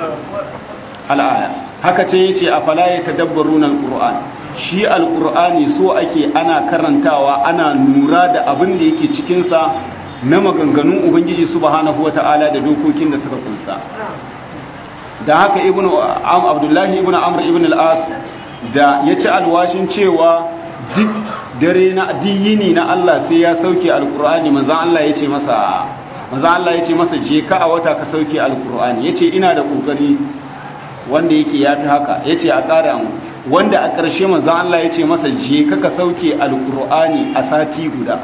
al-aya haka ce yace afala yatadabbaruna al-qur'an shi al-qur'ani so ake ana karantawa ana nura da abin da yake cikinsa na maganganun ubangiji subhanahu wata'ala da dokokin da suka kunsa da haka ibnu abdullahi ibnu amr ibn al-as da ya ci alwashin cewa duk dare na diyini na Allah sai ya sauke alkur'ani manzan Allah ya ce masa manzan Allah ya ce masa je ka a wata ka sauke alkur'ani ya ce ina da kokari wanda yake ya fi haka ya ce a ƙara mu wanda a ƙarshe manzan Allah ya ce masa je ka ka sauke alkur'ani a sati guda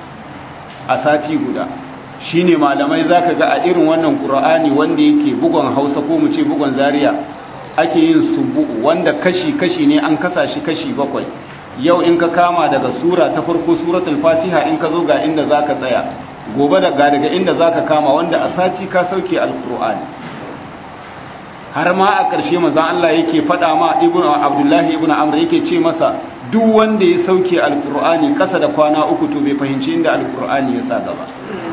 a sati guda shine malamai zaka ga a irin wannan qur'ani wanda yake bugon Hausa ko mu ce bugon Zaria ake yin subu'u wanda kashi-kashi ne an kasa shi kashi bakwai yau in ka kama daga sura ta farko suratul fatiha in ka zo ga inda za ka tsaya gobe daga daga inda za ka kama wanda a sati ka sauke alkur'ani har ma a ƙarshe mazan Allah yake faɗa ma ibn abdullahi ibn amr yake ce masa duk wanda ya sauke alkur'ani ƙasa da kwana uku to bai fahimci inda alkur'ani ya sa gaba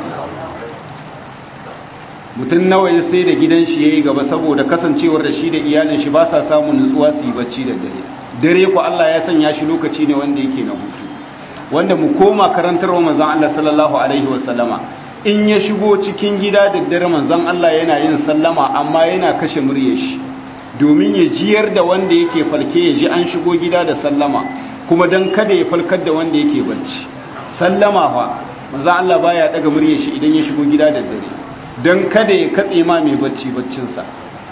mutum nawa ya sai da gidan shi yayi gaba saboda kasancewar da shi da iyalin shi ba sa samun nutsuwa su yi bacci da dare dare ku Allah ya sanya shi lokaci ne wanda yake na hutu wanda mu koma karantarwa manzon Allah sallallahu alaihi wasallama in ya shigo cikin gida da dare manzon Allah yana yin sallama amma yana kashe muryar shi domin ya jiyar da wanda yake falke ya ji an shigo gida da sallama kuma dan kada ya falkar da wanda yake bacci sallama fa manzon Allah baya daga muryar shi idan ya shigo gida da dare don kada ya katse ma mai bacci baccinsa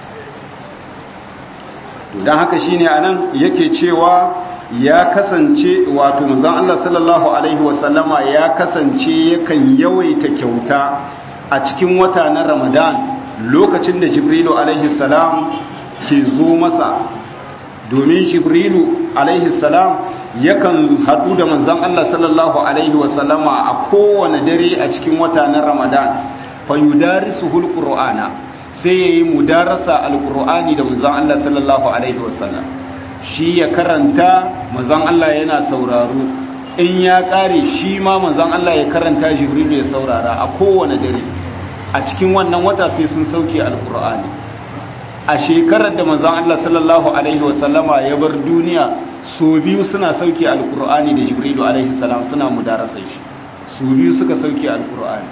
don haka shine anan yake cewa ya kasance wato manzon Allah sallallahu alaihi wasallama ya kasance yakan yawaita kyauta a cikin wata na Ramadan lokacin da Jibrilu alaihi salam ke zo masa domin Jibrilu alaihi salam yakan hadu da manzon Allah sallallahu alaihi wasallama a kowane dare a cikin wata na Ramadan fayudarisuhul qur'ana sai yayi mudarasa alqur'ani da manzon Allah sallallahu alaihi wasallam shi ya karanta manzon Allah yana sauraro in ya kare shi ma manzon Allah ya karanta jibril ya saurara a kowane dare a cikin wannan wata sai sun sauke alqur'ani a shekarar da manzon Allah sallallahu alaihi wasallama ya bar duniya so biyu suna sauke alqur'ani da jibril alaihi salam suna mudarasa shi su biyu suka sauke alqur'ani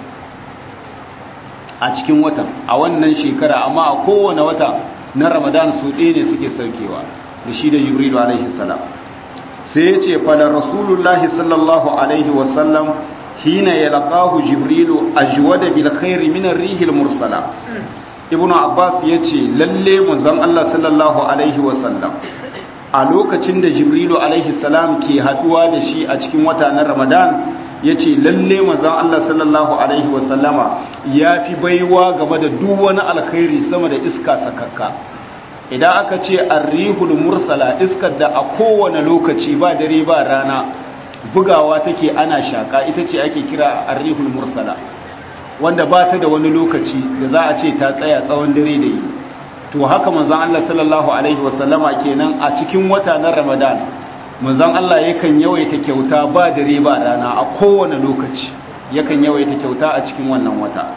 a cikin watan a wannan shekara amma a kowane wata na ramadan su ɗaya ne suke saukewa da shi da jibrilu alaihi salam sai ya ce fala rasulullahi sallallahu alaihi wasallam hina ya laƙahu jibrilu a juwada bil khairi minar rihil mursala ibnu abbas ya ce lalle manzon allah sallallahu alaihi wasallam a lokacin da jibrilu alaihi salam ke haduwa da shi a cikin wata na ramadan ya ce lalle mazan Allah sallallahu Alaihi wasallama ya fi baiwa game da duk wani alkhairi sama da iska sakakka idan aka ce arrihul mursala iskar da a kowane lokaci ba dare ba rana bugawa take ana shaka ita ce ake kira arrihul mursala wanda ba ta da wani lokaci da za a ce ta tsaya tsawon dare da yi to haka manzan Allah sallallahu Alaihi wasallama kenan a cikin wata na ramadan manzon Allah yakan yawaita kyauta ba dare ba rana a kowane lokaci yakan yawaita kyauta a cikin wannan wata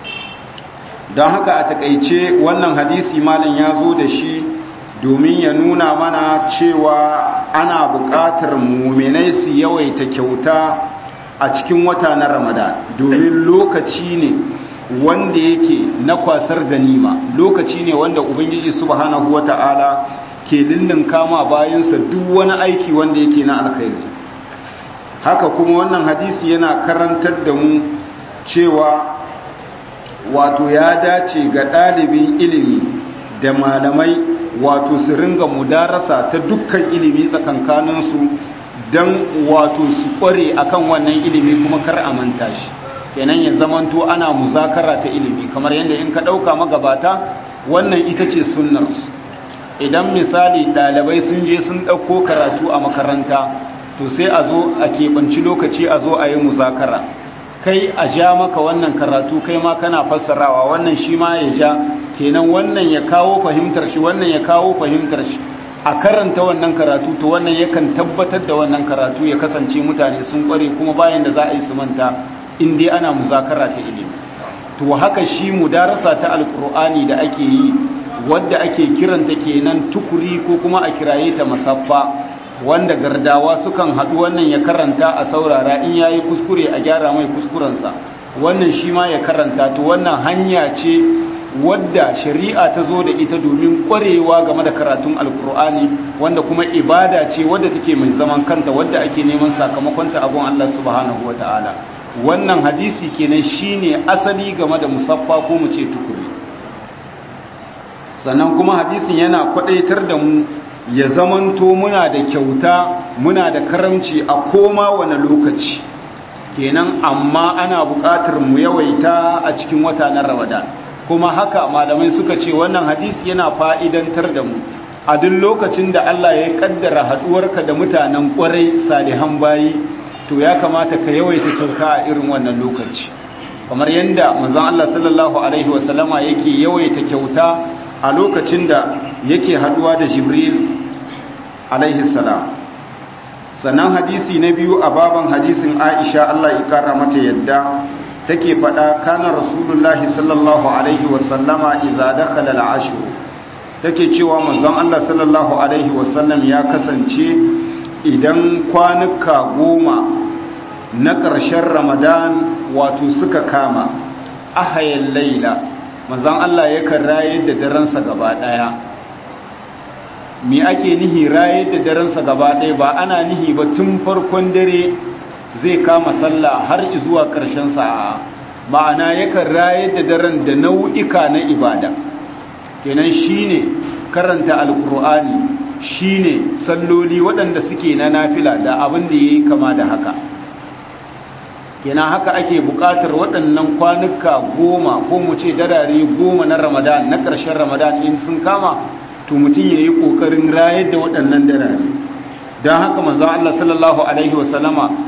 don haka a takaice wannan hadisi malam ya zo da shi domin ya nuna mana cewa ana buƙatar muminai su yawaita kyauta a cikin wata na ramadan domin lokaci ne wanda yake na kwasar ganima lokaci ne wanda ubangiji subhanahu wata'ala ke lullun kama bayansa duk wani aiki wanda yake na alkhairi haka kuma wannan hadisi yana karantar da mu cewa wato ya dace ga ɗalibin ilimi da malamai wato su ringa mudarasa ta dukkan ilimi tsakankaninsu don wato su ƙware akan wannan ilimi kuma kar a manta shi kenan ya zamanto ana muzakara ta ilimi kamar yadda in ka ɗauka magabata wannan ita ce sunnarsu idan misali ɗalibai sun je sun ɗauko karatu a makaranta to sai a zo a keɓanci lokaci a zo a yi muzakara kai a ja maka wannan karatu kai ma kana fassarawa wannan shi ma ya ja kenan wannan ya kawo fahimtar shi wannan ya kawo fahimtar shi a karanta wannan karatu to wannan yakan tabbatar da wannan karatu ya kasance mutane sun kware kuma bayan da za a yi su manta in dai ana muzakara ta ilimi to haka shi mudarasa ta alkur'ani da ake yi wadda ake kiranta kenan tukuri ko kuma a kiraye ta masaffa wanda gardawa sukan haɗu wannan ya karanta a saurara in yayi kuskure a gyara mai kuskurensa wannan shi ma ya karanta to wannan hanya ce wadda shari'a ta zo da ita domin ƙwarewa game da karatun alkur'ani wanda kuma ibada ce wadda take mai zaman kanta wadda ake neman sakamakonta abun Allah subhanahu wataala wannan hadisi kenan shine asali game da musaffa ko mu ce tukuri sannan kuma hadisin yana kwadaitar da mu ya zamanto muna da kyauta muna da karamci a koma wani lokaci kenan amma ana buƙatar mu yawaita a cikin wata na ramadan kuma haka malamai suka ce wannan hadisi yana fa'idantar da mu a duk lokacin da Allah ya kaddara haduwarka da mutanen kwarai salihan bayi to ya kamata ka yawaita kyauta a irin wannan lokaci kamar yadda manzon Allah sallallahu alaihi wasallama yake yawaita kyauta a lokacin da yake haduwa da Jibril alaihi salam sannan hadisi na biyu a baban hadisin Aisha Allah ya kara mata yadda take faɗa kana rasulullahi sallallahu alaihi wasallama idza dakhala al-ashr take cewa manzon Allah sallallahu alaihi wasallam ya kasance idan kwanuka goma na ƙarshen ramadan wato suka kama ahayan laila manzon Allah yakan rayar da daransa gaba ɗaya me ake nihi rayar da daransa gaba ɗaya ba ana nihi ba tun farkon dare zai kama sallah har zuwa ƙarshen sa'a ma'ana yakan rayar da daren da nau'ika na ibada kenan shine karanta alkur'ani shine salloli waɗanda suke na nafila da abin da yayi kama da haka kenan haka ake buƙatar waɗannan kwanuka goma ko mu ce darare goma na ramadan na ƙarshen ramadan in sun kama to mutum ya yi ƙoƙarin rayar da waɗannan darare don haka manzo Allah sallallahu alaihi wasallama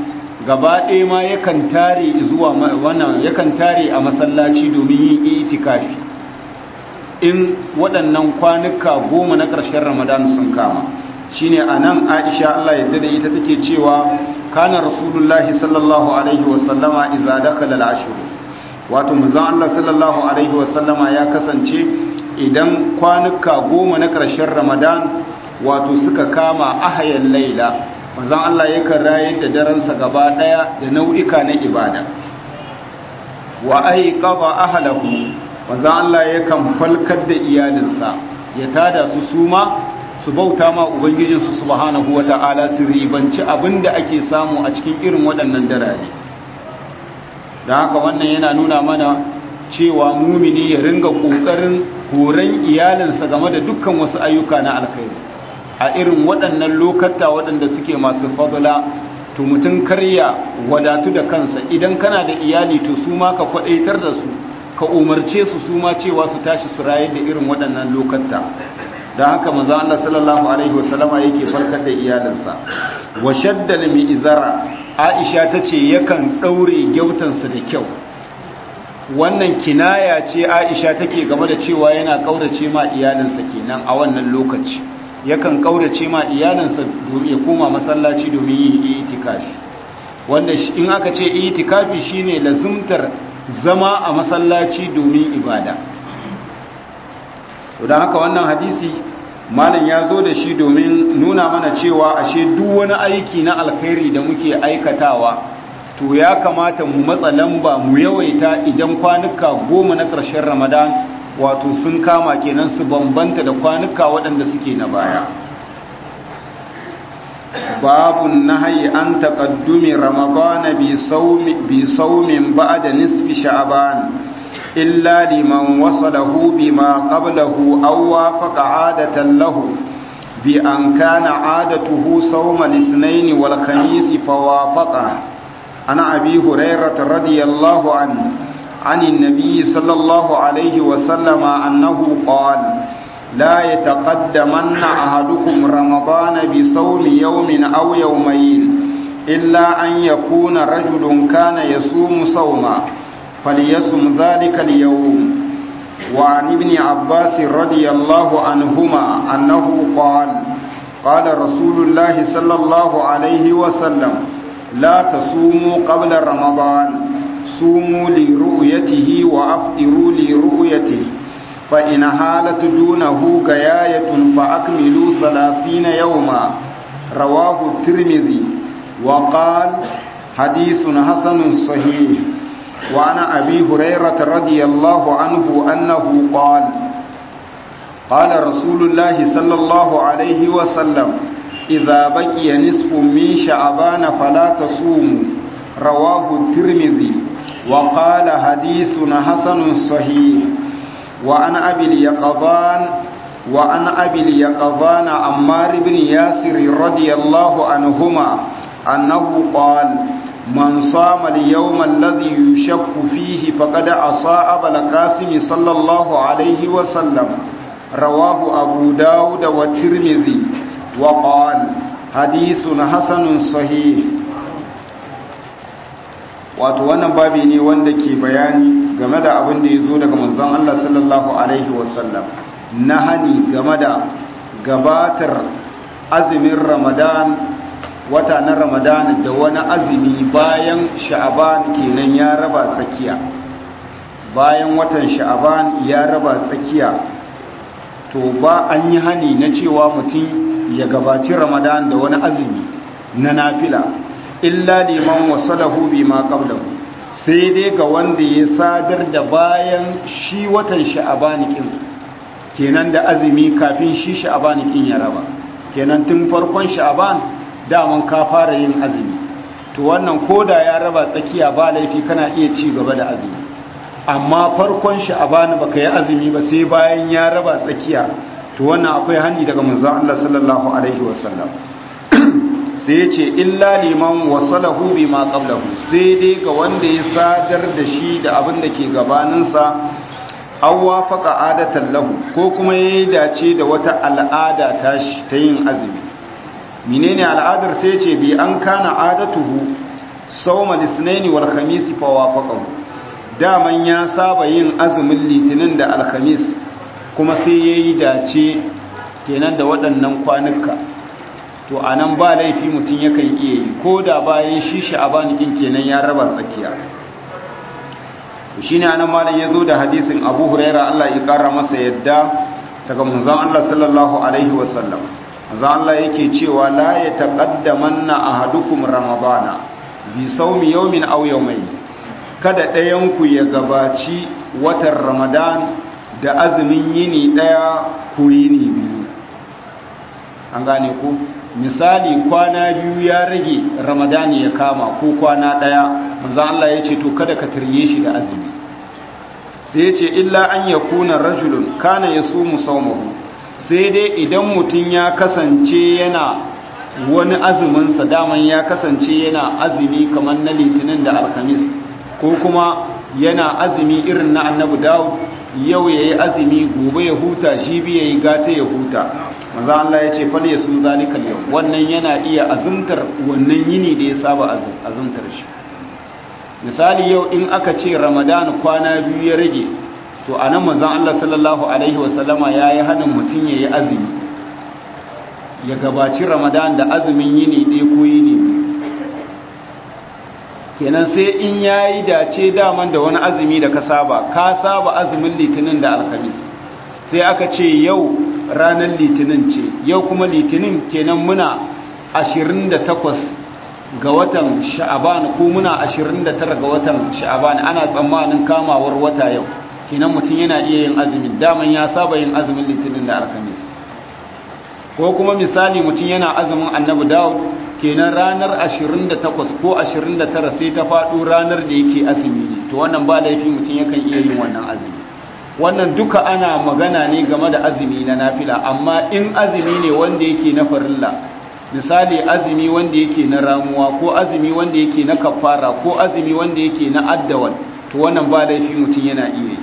gaba ɗaya ma yakan tare zuwa wannan yakan tare a masallaci domin yin itikafi in waɗannan kwanuka goma na ƙarshen ramadan sun kama shine anan aisha Allah yadda da ita take cewa kana rasulullahi sallallahu alaihi wasallama idza dakhala al-ashr wato manzon Allah sallallahu alaihi wasallama ya kasance idan kwanuka goma na ƙarshen ramadan wato suka kama ahayan laila manzon Allah yakan rayar da daransa gaba daya da nau'ika na ibada wa aiqadha ahlahu manzon Allah yakan falkar da iyalinsa ya tada su suma su bauta ma ubangijinsu subhanahu wata'ala su ribanci abinda ake samu a cikin irin waɗannan darare da haka wannan yana nuna mana cewa mumini ya ringa ƙoƙarin horon iyalinsa game da dukkan wasu ayyuka na alkhairi a irin waɗannan lokata waɗanda suke masu fadula to mutum karya wadatu da kansa idan kana da iyali to su ma ka kwaɗaitar da su ka umarce su su ma cewa su tashi su rayar da irin waɗannan lokata da haka manzo Allah sallallahu alaihi wasallama yake farkar da iyalinsa wa shaddal mi izara Aisha tace yakan daure gyautansa da kyau wannan kinaya ce Aisha take game da cewa yana kaurace ma iyalinsa kenan a wannan lokaci yakan kaurace ma iyalinsa domin ya koma masallaci domin yin itikafi wanda in aka ce itikafi shine lazumtar zama a masallaci domin ibada don haka wannan hadisi malam ya zo da shi domin nuna mana cewa ashe duk wani aiki na alkhairi da muke aikatawa to ya kamata mu matsa lamba mu yawaita idan kwanuka goma na ƙarshen ramadan wato sun kama kenan su bambanta da kwanuka waɗanda suke na baya babun nahayi an taƙaddumi ramadana bi saumin ba'da nisfi sha'ban إلا لمن وصله بما قبله أو وافق عادة له بأن كان عادته صوم الاثنين والخميس فوافقه عن أبي هريرة رضي الله عنه عن النبي صلى الله عليه وسلم أنه قال لا يتقدمن أحدكم رمضان بصوم يوم أو يومين إلا أن يكون رجل كان يصوم صوما فليصم ذلك اليوم وعن ابن عباس رضي الله عنهما أنه قال قال رسول الله صلى الله عليه وسلم لا تصوموا قبل رمضان صوموا لرؤيته وأفطروا لرؤيته فإن حالت دونه غياية فأكملوا ثلاثين يوما رواه الترمذي وقال حديث حسن صحيح وعن أبي هريرة رضي الله عنه أنه قال قال رسول الله صلى الله عليه وسلم إذا بقي نصف من شعبان فلا تصوموا رواه الترمذي وقال حديث حسن صحيح وعن أبي اليقظان وعن أبي اليقظان عمار بن ياسر رضي الله عنهما أنه قال من صام اليوم الذي يشك فيه فقد عصى أبا القاسم صلى الله عليه وسلم رواه أبو داود والترمذي وقال حديث حسن صحيح wato wannan babi ne wanda ke bayani game da abin da ya zo daga manzon Allah sallallahu alaihi wasallam na hani game da gabatar azumin ramadan wata na ramadan da wani azumi bayan sha'aban kenan ya raba tsakiya bayan watan sha'aban ya raba tsakiya to ba an yi hani na cewa mutum ya gabaci ramadan da wani azumi na nafila illa liman wasalahu bima qablahu sai dai ga wanda ya sadar da bayan shi watan sha'aban kin kenan da azumi kafin shi sha'aban kin ya raba kenan tun farkon sha'aban daman ka fara yin azumi to wannan koda ya raba tsakiya ba laifi kana iya ci gaba da azumi amma farkon sha'aban baka yi azumi ba sai bayan ya raba tsakiya to wannan akwai hani daga manzon Allah sallallahu alaihi wasallam sai ya ce illa liman wasalahu bima qablahu sai dai ga wanda ya sadar da shi da abin da ke gabaninsa aw wafaqa adatan lahu ko kuma yayi dace da wata al'ada ta shi ta yin azumi menene al'adar sai ce bi an kana adatuhu sawma lisnaini wal khamis fa wafaqahu daman ya saba yin azumin litinin da alkhamis kuma sai yayi dace kenan da waɗannan kwanuka to anan ba laifi mutum yakan iya yi ko da bayan shi sha'abanikin kenan ya raba tsakiya shi ne anan malam ya zo da hadisin abu huraira Allah ya kara masa yadda daga manzon Allah sallallahu alaihi wasallam manzon Allah yake cewa la ya taqaddamanna ahadukum ramadana bi sawmi yawmin aw yawmayn kada ɗayan ku ya gabaci watan ramadan da azumin yini daya ko yini biyu an gane ku misali kwana biyu ya rage ramadani ya kama ko kwana daya manzon Allah ya ce to kada ka turye shi da azumi sai ya ce illa an ya kuna rajulun kana ya sumu saumahu sai dai idan mutum ya kasance yana wani azuminsa daman ya kasance yana azumi kamar na litinin da alkamis ko kuma yana azumi irin na annabi dawud yau ya yi azumi gobe ya huta shi biya yi gata ya huta maza Allah ya ce fal ya su zalikal yau wannan yana iya azumtar wannan yini da ya saba azumtar shi misali yau in aka ce ramadan kwana biyu ya rage to a nan manzan Allah sallallahu Alaihi wasallama ya yi hannun mutum ya yi azumi ya gabaci ramadan da azumin yini ɗaya ko yini kenan sai in ya yi dace daman da wani azumi da ka saba ka saba azumin litinin da alkamis sai aka ce yau ranar litinin ce yau kuma litinin kenan muna 28 ga watan sha'aban ko muna 29 ga watan sha'aban ana tsammanin kamawar wata yau kinan mutum yana iya yin azumin daman ya saba yin azumin litinin da alkamis ko kuma misali mutum yana azumin annabi dawud kenan ranar 28 ko 29 sai ta faɗo ranar da yake azumi ne to wannan ba laifi mutum yakan iya yin wannan azumi wannan duka ana magana ne game da azumi na nafila amma in azumi ne wanda yake na farilla misali azumi wanda yake na ramuwa ko azumi wanda yake na kafara ko azumi wanda yake na addawan to wannan ba laifi mutum yana iya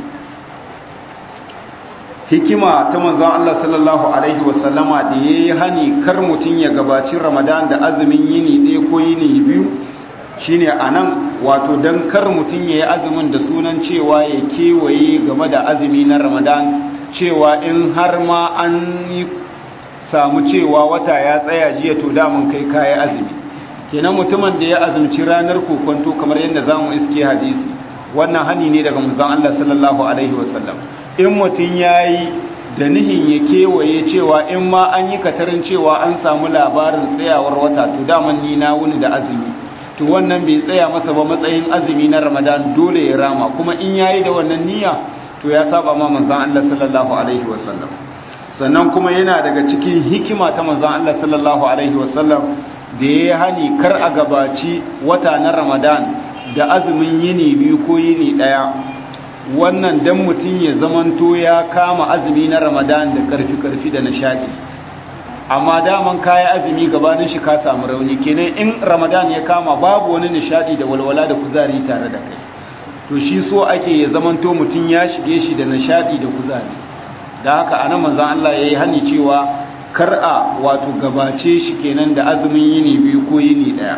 hikima ta manzon Allah sallallahu alaihi wasallama da yayi hani kar mutum ya gabaci Ramadan da azumin yini ɗaya ko yini biyu shine anan wato dan kar mutum yayi azumin da sunan cewa ya kewaye game da azumi na Ramadan cewa in har ma an yi samu cewa wata ya tsaya jiya to damun kai kayi azumi kenan mutumin da ya azumci ranar kokonto kamar yadda zamu iske hadisi wannan hani ne daga manzon Allah sallallahu alaihi wasallam in mutum yayi da nihin ya kewaye cewa in ma an yi katarin cewa an samu labarin tsayawar wata to daman ni na wuni da azumi to wannan bai tsaya masa ba matsayin azumi na Ramadan dole ya rama kuma in yayi da wannan niyya to ya saba ma manzon Allah sallallahu alaihi wasallam sannan kuma yana daga cikin hikima ta manzon Allah sallallahu alaihi wasallam da ya hani kar a gabaci wata na Ramadan da azumin yini biyu ko yini daya wannan dan mutum ya zamanto ya kama azumi na Ramadan da karfi karfi da nishadi amma daman kayi azumi gabanin shi ka samu rauni kenan in Ramadan ya kama babu wani nishadi da walwala da kuzari tare da kai to shi so ake ya zamanto mutum ya shige shi da nishadi da kuzari da haka ana manzan Allah ya yi hani cewa kar'a wato gabace shi kenan da azumin yini biyu ko yini daya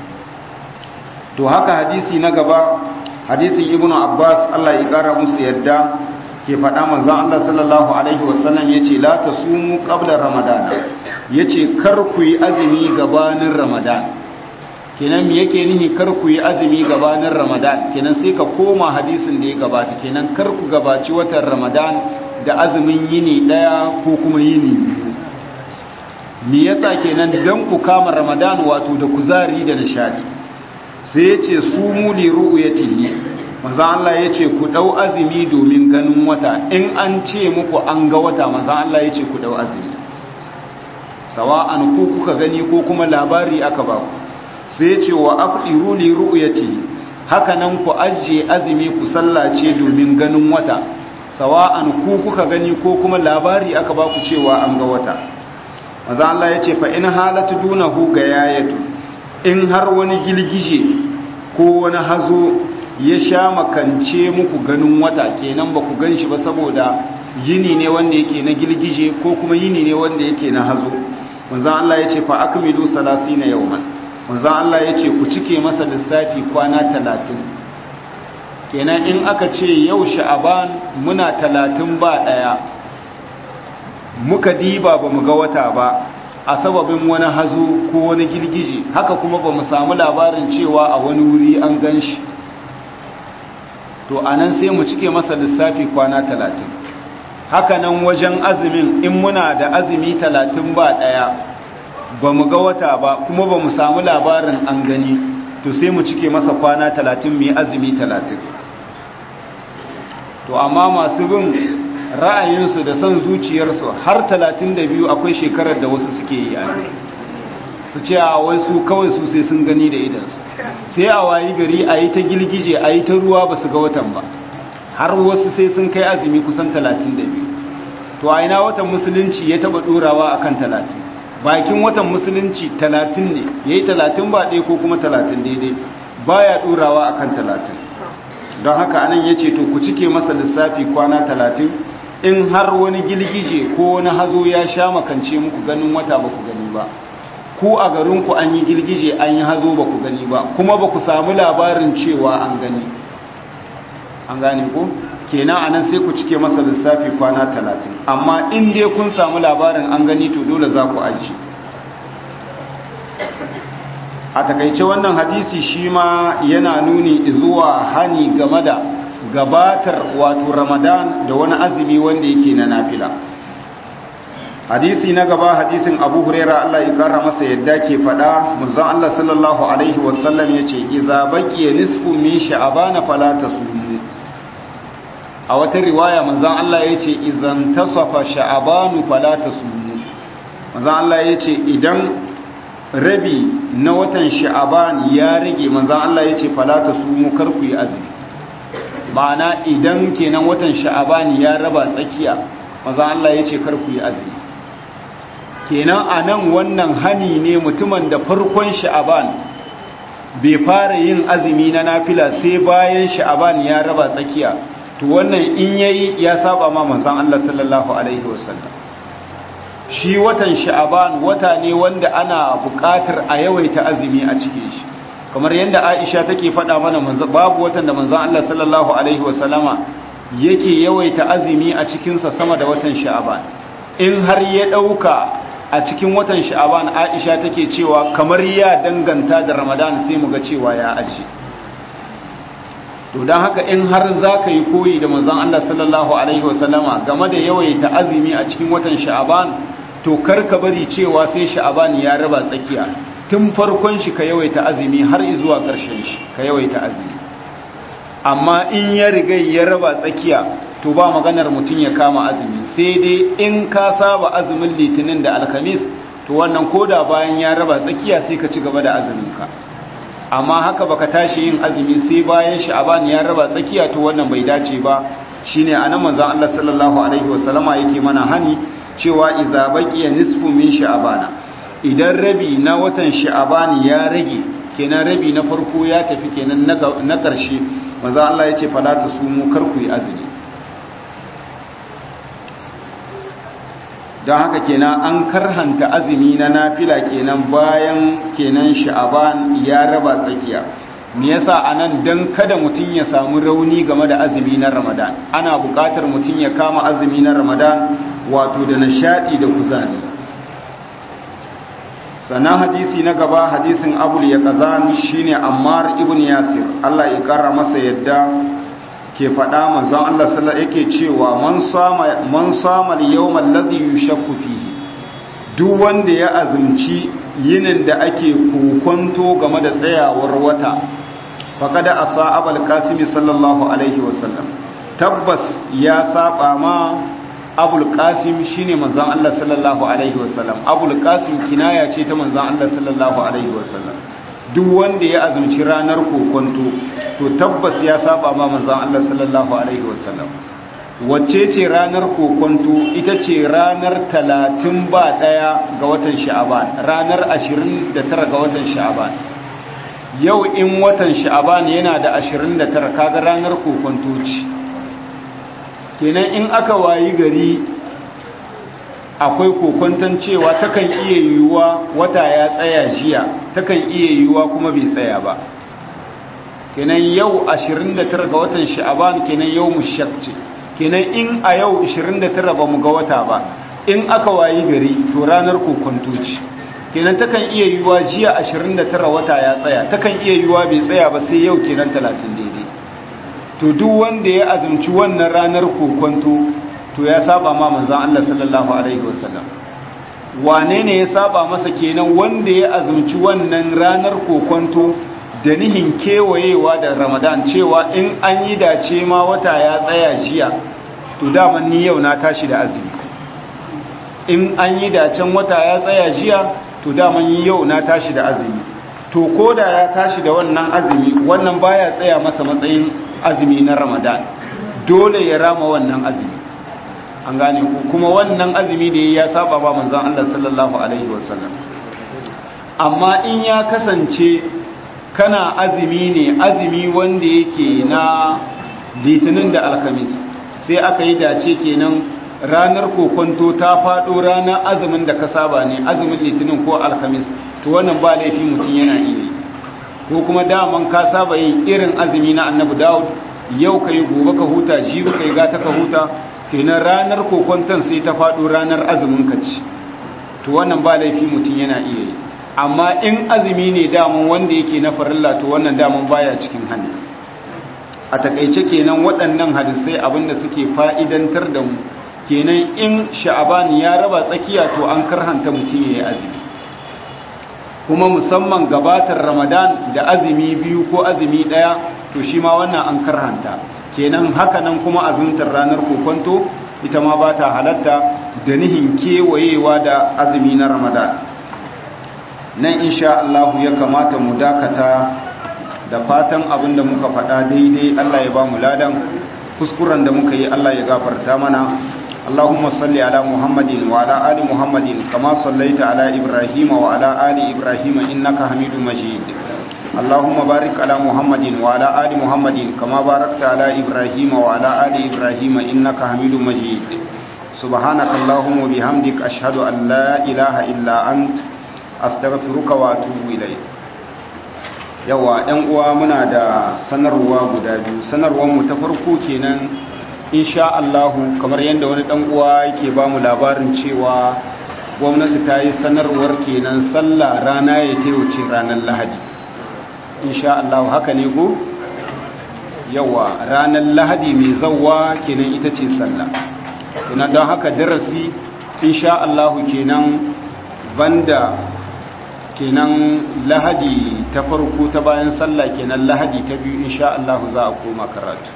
to haka hadisi na gaba hadisin ibnu abbas Allah ya kara musu yadda ke faɗa manzan Allah sallallahu alaihi wasallam yace la tasumu qabla ramadan yace kar ku yi azumi gabanin ramadan kenan me yake nihi kar ku yi azumi gabanin ramadan kenan sai ka koma hadisin da ya gabata kenan kar ku gabaci watan ramadan da azumin yini daya ko kuma yini biyu me yasa kenan dan ku kama ramadan wato da kuzari da nishadi sai yace sumu li ru'yatihi manzo Allah yace ku dau azumi domin ganin wata in an ce muku an ga wata manzo Allah yace ku dau azumi sawa'an ku kuka gani ko kuma labari aka ba ku sai yace wa afdiru li ru'yatihi haka nan ku ajiye azumi ku sallace domin ganin wata sawa'an ku kuka gani ko kuma labari aka ba ku cewa an ga wata maza Allah ya ce fa in halatu dunahu ga yayatu in har wani gilgije ko wani hazo ya sha makance muku ganin wata kenan ba ku gan shi ba saboda yini ne wanda yake na gilgije ko kuma yini ne wanda yake na hazo maza Allah ya ce fa akmilu salasina yawman manzon Allah ya ce ku cike masa lissafi kwana talatin kenan in aka ce yau sha'aban muna talatin ba ɗaya muka diba ba mu ga wata ba a sababin wani hazo ko wani girgije haka kuma ba mu samu labarin cewa a wani wuri an gan shi to a nan sai mu cike masa lissafi kwana talatin haka nan wajen azumin in muna da azumi talatin ba ɗaya ba mu ga wata ba kuma ba mu samu labarin an gani to sai mu cike masa kwana talatin mai azumi talatin to amma masu bin ra'ayinsu da son zuciyarsu har talatin da biyu akwai shekarar da wasu suke yi a su ce a wai su kawai su sai sun gani da idansu sai a wayi gari a yi ta gilgije a yi ta ruwa ba su ga watan ba har wasu sai sun kai azumi kusan talatin da biyu to a ina watan musulunci ya taba ɗorawa a kan talatin bakin watan musulunci talatin ne ya yi talatin ba ɗaya ko kuma talatin daidai ba ya ɗorawa a kan talatin don haka anan ya ce to ku cike masa lissafi kwana talatin in har wani gilgije ko wani hazo ya sha makance muku ganin wata ba ku gani ba ku a garinku an yi girgije an yi hazo ba ku gani ba kuma ba ku samu labarin cewa an gani an gane ku kenan anan sai ku cike masa lissafi kwana talatin amma in dai kun samu labarin an gani to dole za ku aji a takaice wannan hadisi shi ma yana nuni zuwa hani game da gabatar wato ramadan da wani azumi wanda yake na nafila hadisi na gaba hadisin abu huraira Allah ya kara masa yadda ke fada manzon Allah sallallahu alaihi wasallam yace idza baqiya nisfu min sha'ban fala tasumu a wata riwaya manzon Allah yace idan tasafa sha'ban fala tasumu manzon Allah yace idan rabi na watan sha'ban ya rage manzon Allah yace fala tasumu kar ku yi azumi ma'ana idan kenan watan sha'ban ya raba tsakiya manzon Allah yace kar ku yi azumi kenan a nan wannan hani ne mutumin da farkon sha'aban bai fara yin azumi na nafila sai bayan sha'aban ya raba tsakiya to wannan in yayi ya saba ma manzon Allah sallallahu alaihi wasallam shi watan sha'aban wata ne wanda ana buƙatar a yawaita azumi a cikin shi kamar yadda Aisha take faɗa mana babu watan da manzon Allah sallallahu alaihi wasallama yake yawaita azumi a cikinsa sama da watan sha'aban in har ya ɗauka a cikin watan sha'aban aisha take cewa kamar ya danganta da ramadan sai mu ga cewa ya aji to don haka in har za ka yi koyi da manzon Allah sallallahu alaihi wasallama game da yawaita azumi a cikin watan sha'aban to kar ka bari cewa sai sha'aban ya raba tsakiya tun farkon shi ka yawaita azumi har zuwa ƙarshen shi ka yawaita azumi amma in ya riga ya raba tsakiya to ba maganar mutum ya kama azumi sai dai in ka saba azumin litinin da alkamis to wannan koda bayan ya raba tsakiya sai ka ci gaba da azuminka amma haka baka tashi yin azumi sai bayan sha'aban ya raba tsakiya to wannan bai dace ba shine anan manzon Allah sallallahu alaihi wasallama yake mana hani cewa idza baqiya nisfu min sha'abana idan rabi na watan sha'aban ya rage kenan rabi na farko ya tafi kenan na ƙarshe manzon Allah yace fala tasumu kar ku yi azumi don haka kenan an karhanta azumi na nafila kenan bayan kenan sha'aban ya raba tsakiya me yasa anan dan kada mutum ya samu rauni game da azumi na ramadan ana buƙatar mutum ya kama azumi na ramadan wato da nishadi da kuzari sana hadisi na gaba hadisin abul ya kazan shine ammar ibn yasir Allah ya kara masa yadda ke faɗa manzon Allah sallallahu yake cewa man sama man sama al-yawm alladhi yushakku fihi duk wanda ya azumci yinin da ake kokonto game da tsayawar wata faqad asa abul qasim sallallahu alaihi wasallam tabbas ya saba ma abul qasim shine manzon Allah sallallahu alaihi wasallam abul qasim kinaya ce ta manzon Allah sallallahu alaihi wasallam duk wanda ya azumci ranar kokonto to tabbas ya saba ma manzon Allah sallallahu alaihi wasallam wacce ce ranar kokonto ita ce ranar 30 ba daya ga watan sha'aban ranar 29 ga watan sha'aban yau in watan sha'aban yana da 29 kaga ranar kokonto ce kenan in aka wayi gari akwai kokonton cewa takan iya yiwuwa wata ya tsaya jiya takan iya yiwuwa kuma bai tsaya ba kenan yau 29 ga watan sha'aban kenan yau mushak ce kenan in a yau 29 ba mu ga wata ba in aka wayi gari to ranar kokonto ce kenan takan iya yiwuwa jiya 29 wata ya tsaya takan iya yiwuwa bai tsaya ba sai yau kenan 30 daidai to duk wanda ya azumci wannan ranar kokonto to ya saba ma manzon Allah sallallahu alaihi wasallam wane ne ya saba masa kenan wanda ya azumci wannan ranar kokonto da nihin kewayewa da ramadan cewa in an yi dace ma wata ya tsaya jiya to daman ni yau na tashi da azumi in an yi dacen wata ya tsaya jiya to daman yi yau na tashi da azumi to ko da ya tashi da wannan azumi wannan baya tsaya masa matsayin azumi na ramadan dole ya rama wannan azumi an gane ku kuma wannan azumi da ya saba ba manzon Allah sallallahu alaihi wasallam amma in ya kasance kana azumi ne azumi wanda yake na litinin da alkamis sai aka yi dace kenan ranar kokonto ta faɗo ranar azumin da ka saba ne azumin litinin ko alkamis to wannan ba laifi mutum yana iya yi ko kuma daman ka saba yin irin azumi na annabi dawud yau ka yi gobe ka huta jibi ka yi gata ka huta kenan ranar kokonton sai ta faɗo ranar azumin ka ci to wannan ba laifi mutum yana iya yi amma in azumi ne daman wanda yake na farilla to wannan daman baya cikin hannu a takaice kenan waɗannan hadisai abinda suke fa'idantar da mu kenan in sha'abani ya raba tsakiya to an karhanta mutum ya yi azumi kuma musamman gabatar ramadan da azumi biyu ko azumi ɗaya to shi ma wannan an karhanta kenan haka nan kuma azumtar ranar kokonto ita ma ba ta halatta da nihin kewayewa da azumi na ramadan nan insha Allah ya kamata mu dakata da fatan abin da muka faɗa daidai Allah ya ba mu ladan kuskuren da muka yi Allah ya gafarta mana Allahumma salli ala Muhammadin wa ala ali Muhammadin kama sallaita ala Ibrahim wa ala ali Ibrahim innaka Hamidum Majid Allahumma barik ala Muhammadin wa ala ali Muhammadin kama barakta ala Ibrahim wa ala ali Ibrahim innaka Hamidum Majid Subhanaka Allahumma bihamdik ashhadu an la ilaha illa anta astaghfiruka wa atubu ilayk yawa ɗan uwa muna da sanarwa guda biyu sanarwar mu ta farko kenan insha Allah kamar yadda wani ɗan uwa yake ba mu labarin cewa gwamnati ta yi sanarwar kenan sallah rana ya wuce ranar Lahadi insha Allah haka ne go yawa ranar Lahadi mai zawwa kenan ita ce sallah ina don haka darasi insha Allah kenan banda kenan lahadi ta farko ta bayan sallah kenan lahadi ta biyu insha Allah za a koma karatu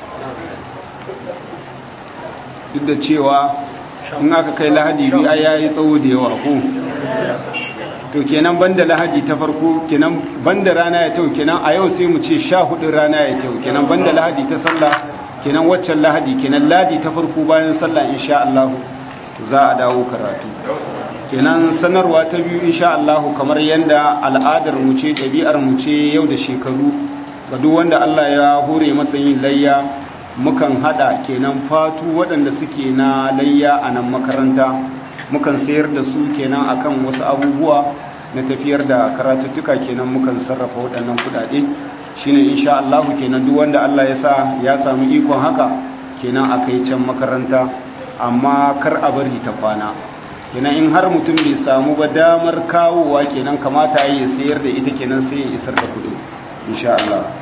duk da cewa in aka kai lahadi biyu ai yayi tsawo da yawa ko to kenan banda lahadi ta farko kenan banda rana ya tau kenan a yau sai mu ce 14 rana ya tau kenan banda lahadi ta sallah kenan waccan lahadi kenan ladi ta farko bayan sallah insha Allah za a dawo karatu kenan sanarwa ta biyu insha Allah kamar yanda al'adar mu ce ɗabi'ar mu ce yau da shekaru ga duk wanda Allah ya hore masa yin layya mukan hada kenan fatu waɗanda suke na layya a nan makaranta mukan sayar da su kenan akan wasu abubuwa na tafiyar da karatuttuka kenan mukan sarrafa waɗannan kuɗaɗe shine insha Allah kenan duk wanda Allah ya sa ya samu ikon haka kenan a kai can makaranta amma kar a bari ta kwana kenan in har mutum bai samu ba damar kawowa kenan kamata ya sayar da ita kenan sai ya isar da kuɗi insha Allah